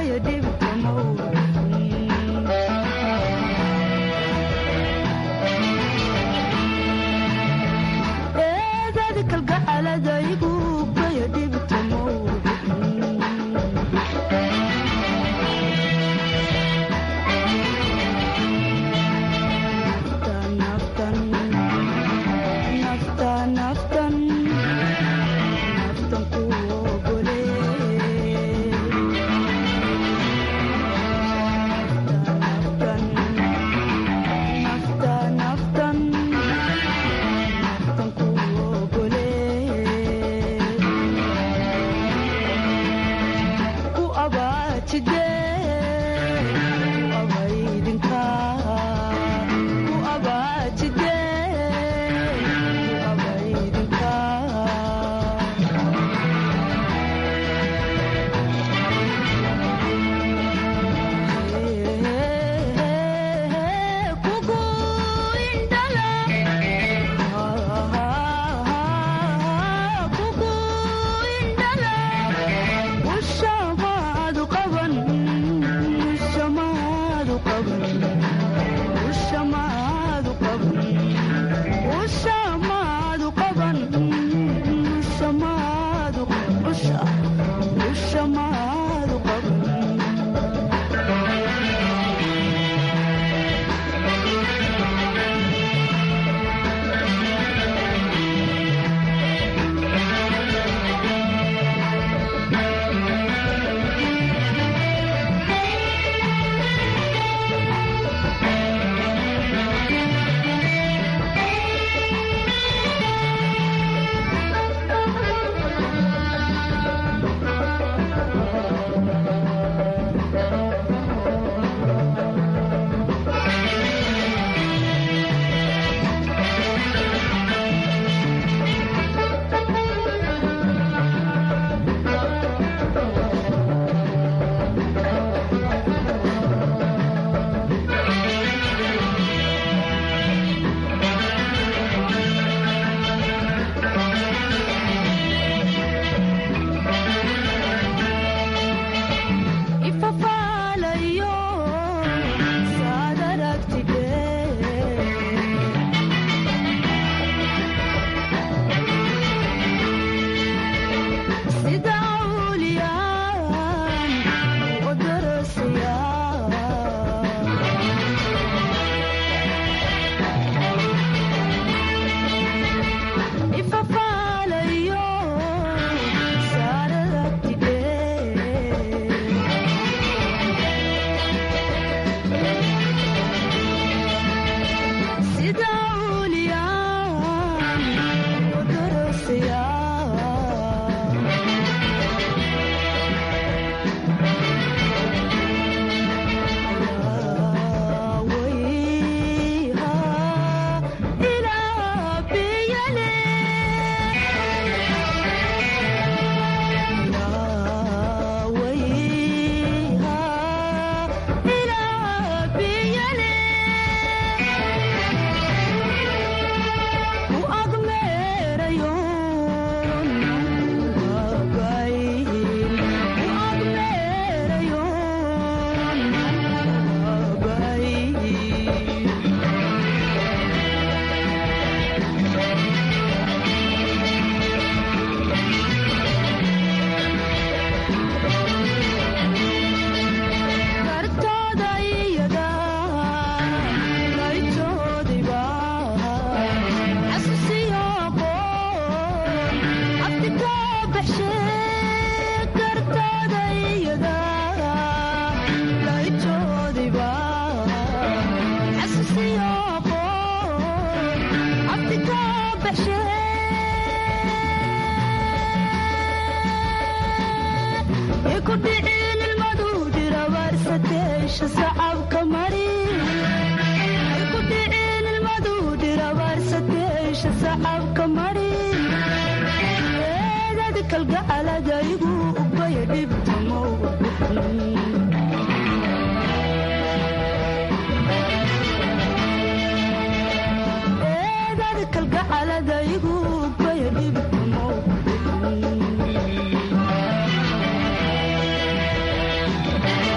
kalgacaladaygubaya dhibtamo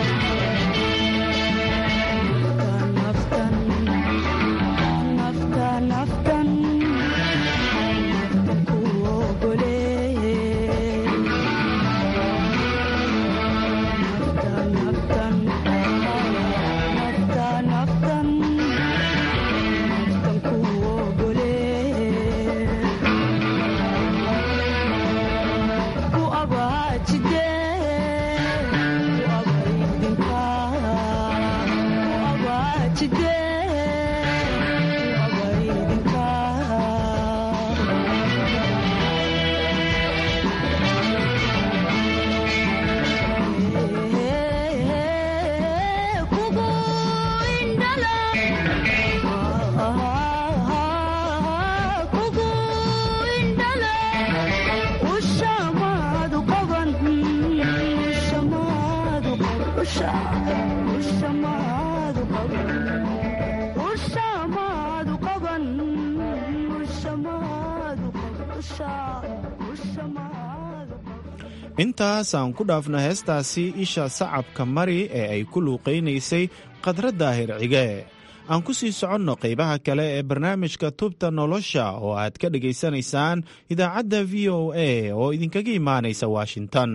intaas aan ku dhaafno heestaasi isha sacabka mari ee ay ku luuqaynaysay khadra daahir cige aan ku sii soconno qaybaha kale ee barnaamijka tubta nolosha oo aad ka dhegaysanaysaan idaacadda v o a oo idinkaga imaanaysa washington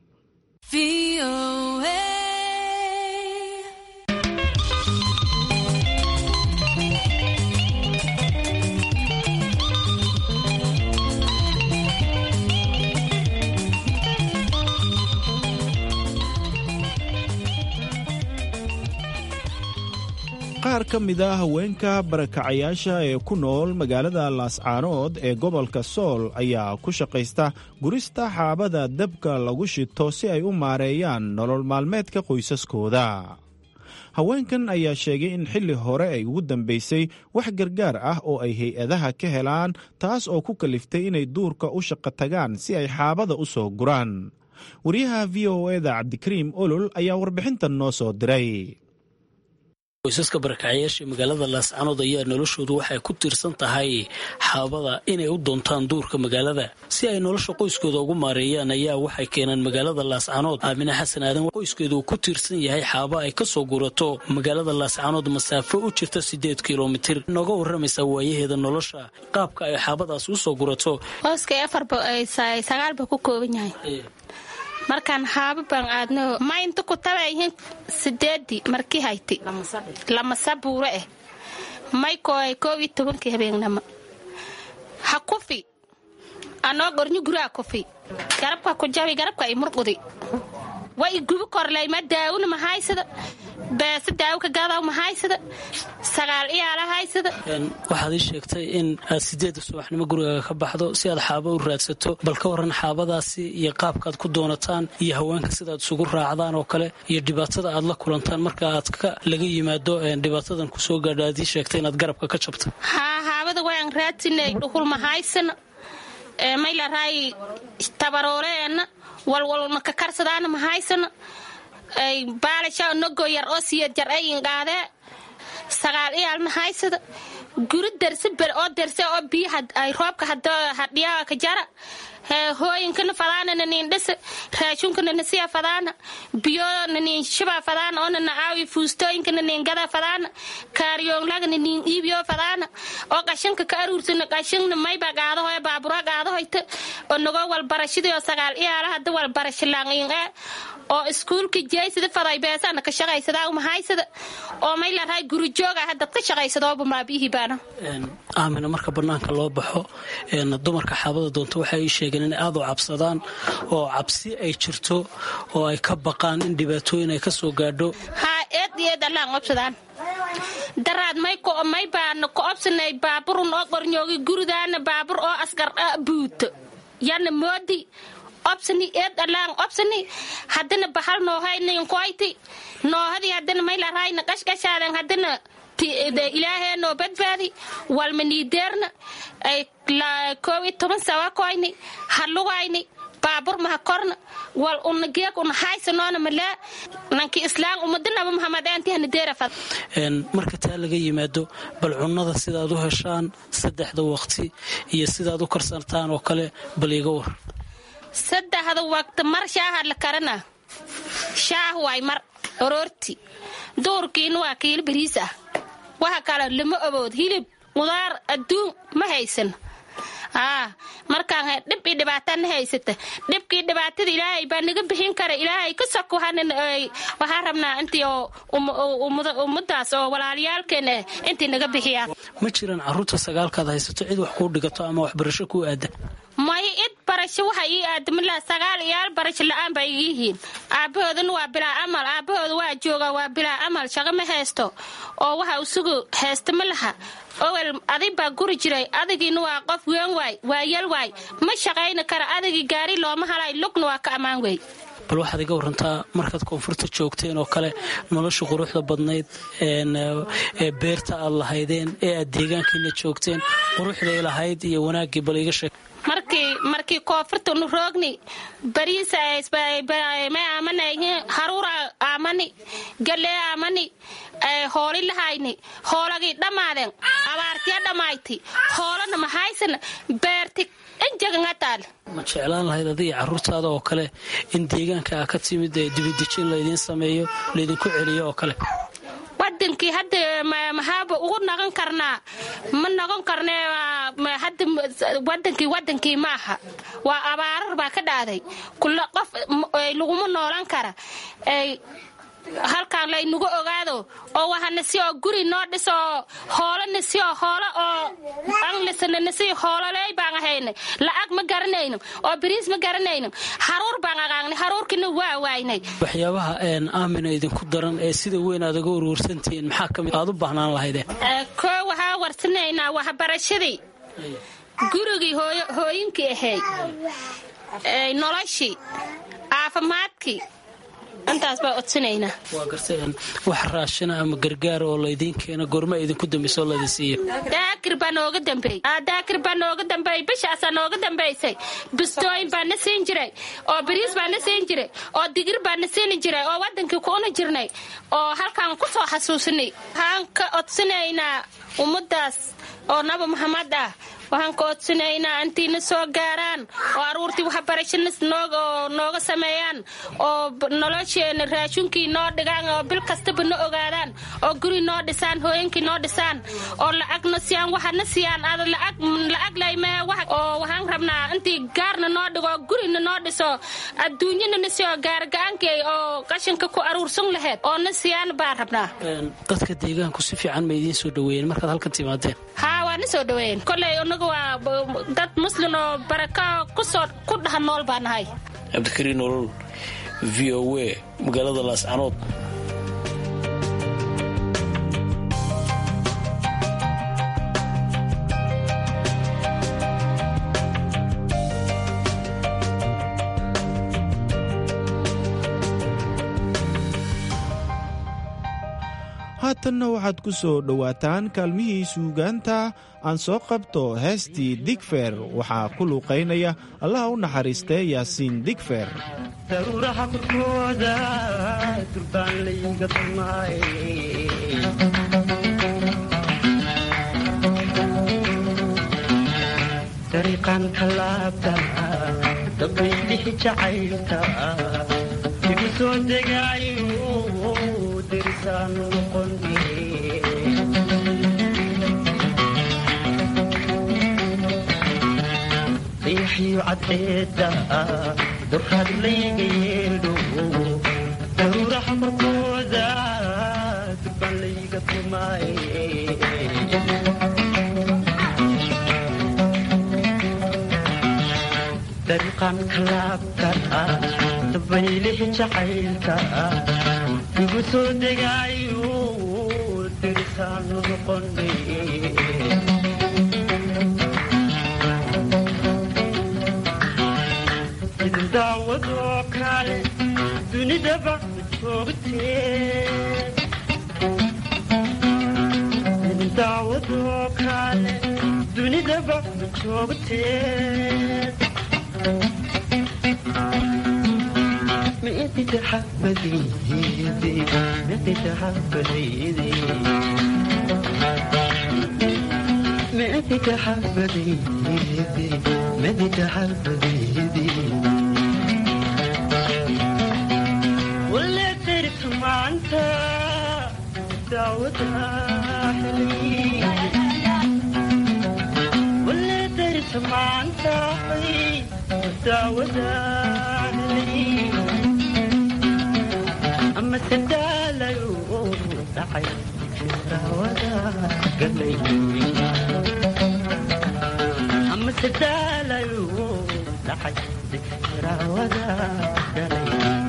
qaar ka mid a haweenka barakacayaasha ee ku nool magaalada laascaanood ee gobolka sool ayaa ku shaqaysta gurista xaabada dabka lagu shito si ay u maareeyaan nolol maalmeedka qoysaskooda haweenkan ayaa sheegay in xilli hore ay ugu dambaysay wax gargaar ah oo ay hay-adaha ka helaan taas oo ku kaliftay inay duurka u shaqo tagaan si ay xaabada u soo guraan wariyaha v o eda cabdikariim olol ayaa warbixintan noo soo diray qoysaska barakacyaasha magaalada laascanood ayaa noloshoodu waxay ku tiirsan tahay xaabada inay u doontaan duurka magaalada si ay nolosha qoyskooda ugu maareeyaan ayaa waxay keeneen magaalada laascanood aamine xasan aadan qoyskeedu uu ku tiirsan yahay xaaba ay kasoo gurato magaalada laascanood masaafo u jirta sideed kilomitir nooga waramaysaa waayaheeda nolosha qaabka ay xaabadaas usoo gurato sagaalba ku kooban yahay markaan haaba baan aadno ma inta ku tabayhin sideedii markii hayti lamasa buuro eh may kooy koob iyo tobankii habeennamo ha kufi anoo gornyo guraa kufi garabka ku jabi garabka i murqudi wa i gubi korley ma daawuna mahaysada beese daawo ka gadaw mahaysada sagaal iyaala haysada waxaad ii sheegtay in aad sideedda subaxnimo gurigaaga ka baxdo si aad xaaba u raadsato bal ka waran xaabadaasi iyo qaabkaad ku doonataan iyo haweenka sidaad isugu raacdaan oo kale iyo dhibaatada aad la kulantaan marka aad ka laga yimaado dhibaatadan kusoo gaadho aad ii sheegtay inaad garabka ka jabto haa haabada waan raadsinay dhuhul mahaysana maylaray tabarooleena walwalna ka karsadaana mahaysana baalasha nogo yar oo siya jar ayin qaadee sagaal iyaal mahaysada guri derse ber oo derse oo biyo ay roobka hadhiyaa ka jara hooyinkana fadaana nanin dhisa raashunkana nasiya fadaana biyo nanin shiba fadaana oo nana aawi fuustooyinka nanin gada fadaana kaaryoonlaga nanin iibiyo fadaana oo qashanka ka aruursana qashanna mayba qaadahoy baabura qaadahoyta oo nagoo walbarashadii oo sagaal iyaala hada walbarashalaangiin ee oo iskuulka jeysada faday beesana ka shaqaysadaa mahaysada oo may larahay gurujooga hadad ka shaqaysadooba maabihii baana aamina marka banaanka loo baxo dumarka xaabada doonta waxay ii sheegeen inay aad u cabsadaan oo cabsi ay jirto oo ay ka baqaan in dhibaatooyin ay ka soo gaadho haa eed iyo eed allaan obsadaan daraad may may baana ku obsanay baaburun oo qornyoogi guridaana baabur oo asgar buuto yana moodi obsani eed alaan obsani haddana bahal noohayninkoyti noohadii haddana maylarayna qashqashaadan haddana ilaahee noo badbaadi walma niideerna ay koob iyo toban sawa koyni halugayni baabur maha korna wal una geeg una haysanoona malaa nanki islaam umadanaba mahamadeentii hanadeerafad marka taa laga yimaado bal cunnada sidaad u heshaan saddexda waqti iyo sidaad u karsantaan oo kale bal iga war saddexda waqti mar shaaha la karana shaah waay mar oroorti duurkiina waa kiilo bariis ah waxa kale lama obood hilib qudaar adduun ma haysan aa markaan dhib io dhibaatana haysata dhibkii dhibaatada ilaahay baa naga bixin kara ilaahay ka soko waxaa rabnaa intii ummadaas oo walaalayaalkeena intii naga bixiyaan ma jiraan caruurta sagaalkaad haysato cid wax kuu dhigato ama waxbarasho kuu aada maya id barasho waxa ii aadamila sagaal iyaal barasho la-aan baa iga yihiin aabahoodana waa bilaa amal aabahooda waa jooga waa bilaa amal shaqo ma haysto oo waxa isugu haysta ma laha owel adig baa guri jiray adigiina waa qof ween waay waa yal waay ma shaqayna kara adigii gaari looma halay lugna waa ka ammaan wey bal waxaad iga warantaa markaad koonfurta joogteen oo kale nolosha quruxda badnayd ee beerta aad lahaydeen ee aad deegaankiina joogteen quruxday lahayd iyo wanaaggii bal iga sheeg markii markii koonfurta nu roogni bariisa may aamanayhin haruura aamani galee amani hooli lahayni hoolagii dhammaadeen abaartiya dhammayti hoolana mahaysana beerti injagangataal ma jeclaan lahayd adiga carruurtaada oo kale in deegaanka a ka timid ee dibidejin laydiin sameeyo laydinku celiyo oo kale wadankii hadda mahaaba ugu noqon karnaa ma noqon karne hadda wadankii wadankii maaha waa abaarar baa ka dhaaday kula qof laguma noolan kara halkaan laynagu ogaado oo wahanasi oo guri noo dhiso hoolanasi oo hoolo oo anlisananasi hoololey baan ahaynay lacag ma garanayno oo bariis ma garanayno haruur baan aqaanay haruurkina waa waaynay waxyaabaha aamina idinku daran ee sida weyn aad uga warwarsantihiin maxaa kamid aad u baahnaan lahaydeen koo waxaa warsanaynaa waxbarashadii gurigii hooyinkii ahayd noloshii caafimaadkii intaas baa odsanaynaa waa garteen wax raashina ama gargaar oo laydiin keeno goorma idinku dambaysa oo laydin siiyo daakir baa nooga dambeey daakir baa nooga dambeeyey bishaasaa nooga dambaysay bistooyin baa na siin jiray oo bariis baa na siin jiray oo digir baa na siini jiray oo wadankii ku una jirnay oo halkaan ku soo xasuusinay waxaan ka odsanaynaa ummadaas oo nabi maxamed ah waxaan ka odsanaynaa intiina soo gaaraan oo aruurtii waxbarashana nooga sameeyaan oo nolosheena raashunkii noo dhigaan oo bil kastaba na ogaadaan oo guri noo dhisaan hooyinkii noo dhisaan oo lacagna siyaan waxana siiyaan ada lacag laymee oo waxaan rabnaa intii gaarna noo dhigo gurina noo dhiso adduunyana na siyo gaarga-aankii oo qashinka ku aruursan laheyd oo na siyaan baan rabnaa dadka deegaanku si fiican ma idiin soo dhaweeyeen markaad halkan timaadeen haa waa na soo dhaweeyeen koley inagu waa dad muslin oo baraka kusoo ku dhaha nool baa nahay cabdikariin nolol v o a magaalada laascanood haatanna waxaad ku soo dhowaataan kaalmihii suugaanta aan soo qabto heestii digfer waxaa ku luuqaynaya allaha u naxariistee yaasiin digfer daruuraha korkooda durbaan layga dumaaye dariiqan kalaabta dabaydixi jacaylta igu soo degaayo dirisaan noqone dayaxyo cadceeda durraad layga yeedho daruuraha korkooda durban layga tumaaye dariiqan kalaabka dabaylihi jacaylka igu soo degaayo dirisaanu noqone idin daawadoo kale dunidaba joogtee idin daawadoo kale dunidaba joogtee مئتي تحبذيدي مئتي تحبذيدي مئتي تحبذيدي مئتي تحبذيدي ولا ترك ما انت دعوتها حلمي ولا ترك ما انت دعوتها حلمي أما سندالة دعي راودا قلي أما سندالة دعي راودا قلي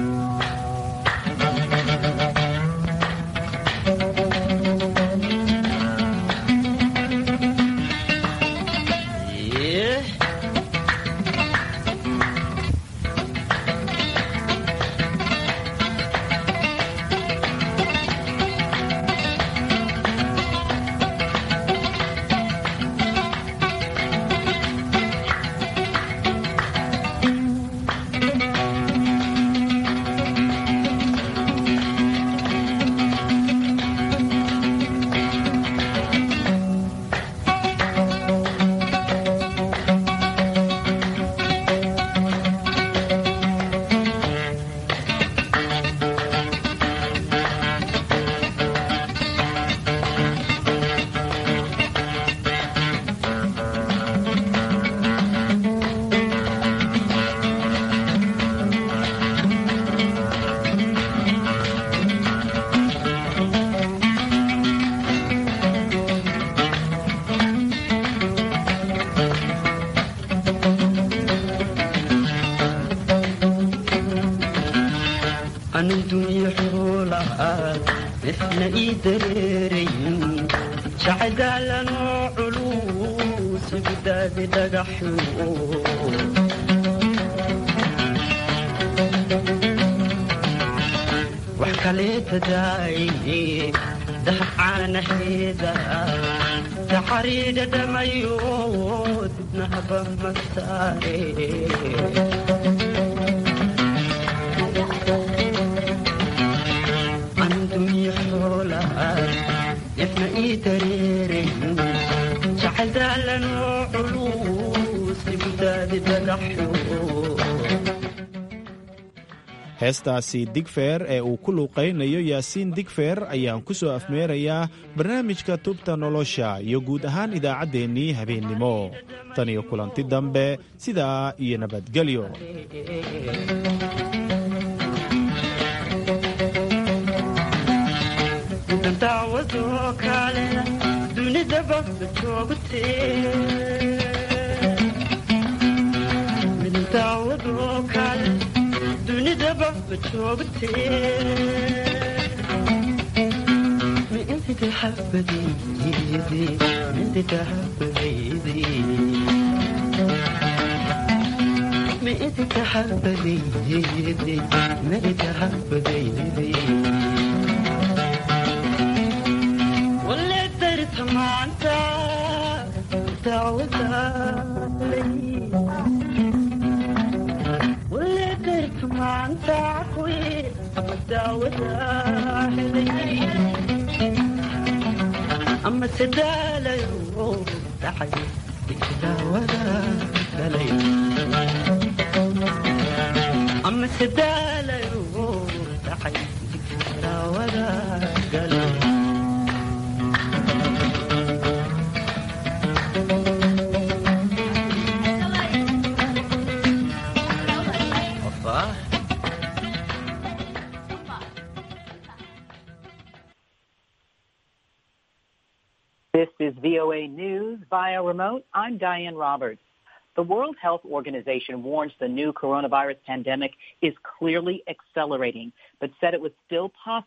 xoolaad isna ii dareerayn jacdaalanoo culus gudaadi dhagaxyo wax kaleeta daaye dahacaanaheeda taxariidha dhamayo dibnahaba ma saare andunya xoolaad ifna ii dareerayn jacdaalanoo culus gudaadi dhagaxyo heestaasi digfeer ee uu ku luuqaynayo yaasiin digfeer ayaan ku soo afmeerayaa barnaamijka tubta nolosha iyo guud ahaan idaacaddeenii habeennimo tan iyo kulanti dambe sidaa iyo nabadgelyo daawadoo kale dunidaba joogtee kale dunidaba ma joogtee mi intiga habadaydi intiga habadaydi mi intiga habadaydi midiga habadaydi wale darta maanta daawadaa ama sadaalayo dhacay daawada galay ama sadaalayo dhacay daawada galay This is VOA News via remote. I'm Diane Roberts. The World Health Organization warns the new coronavirus pandemic is clearly accelerating, but said it was still possible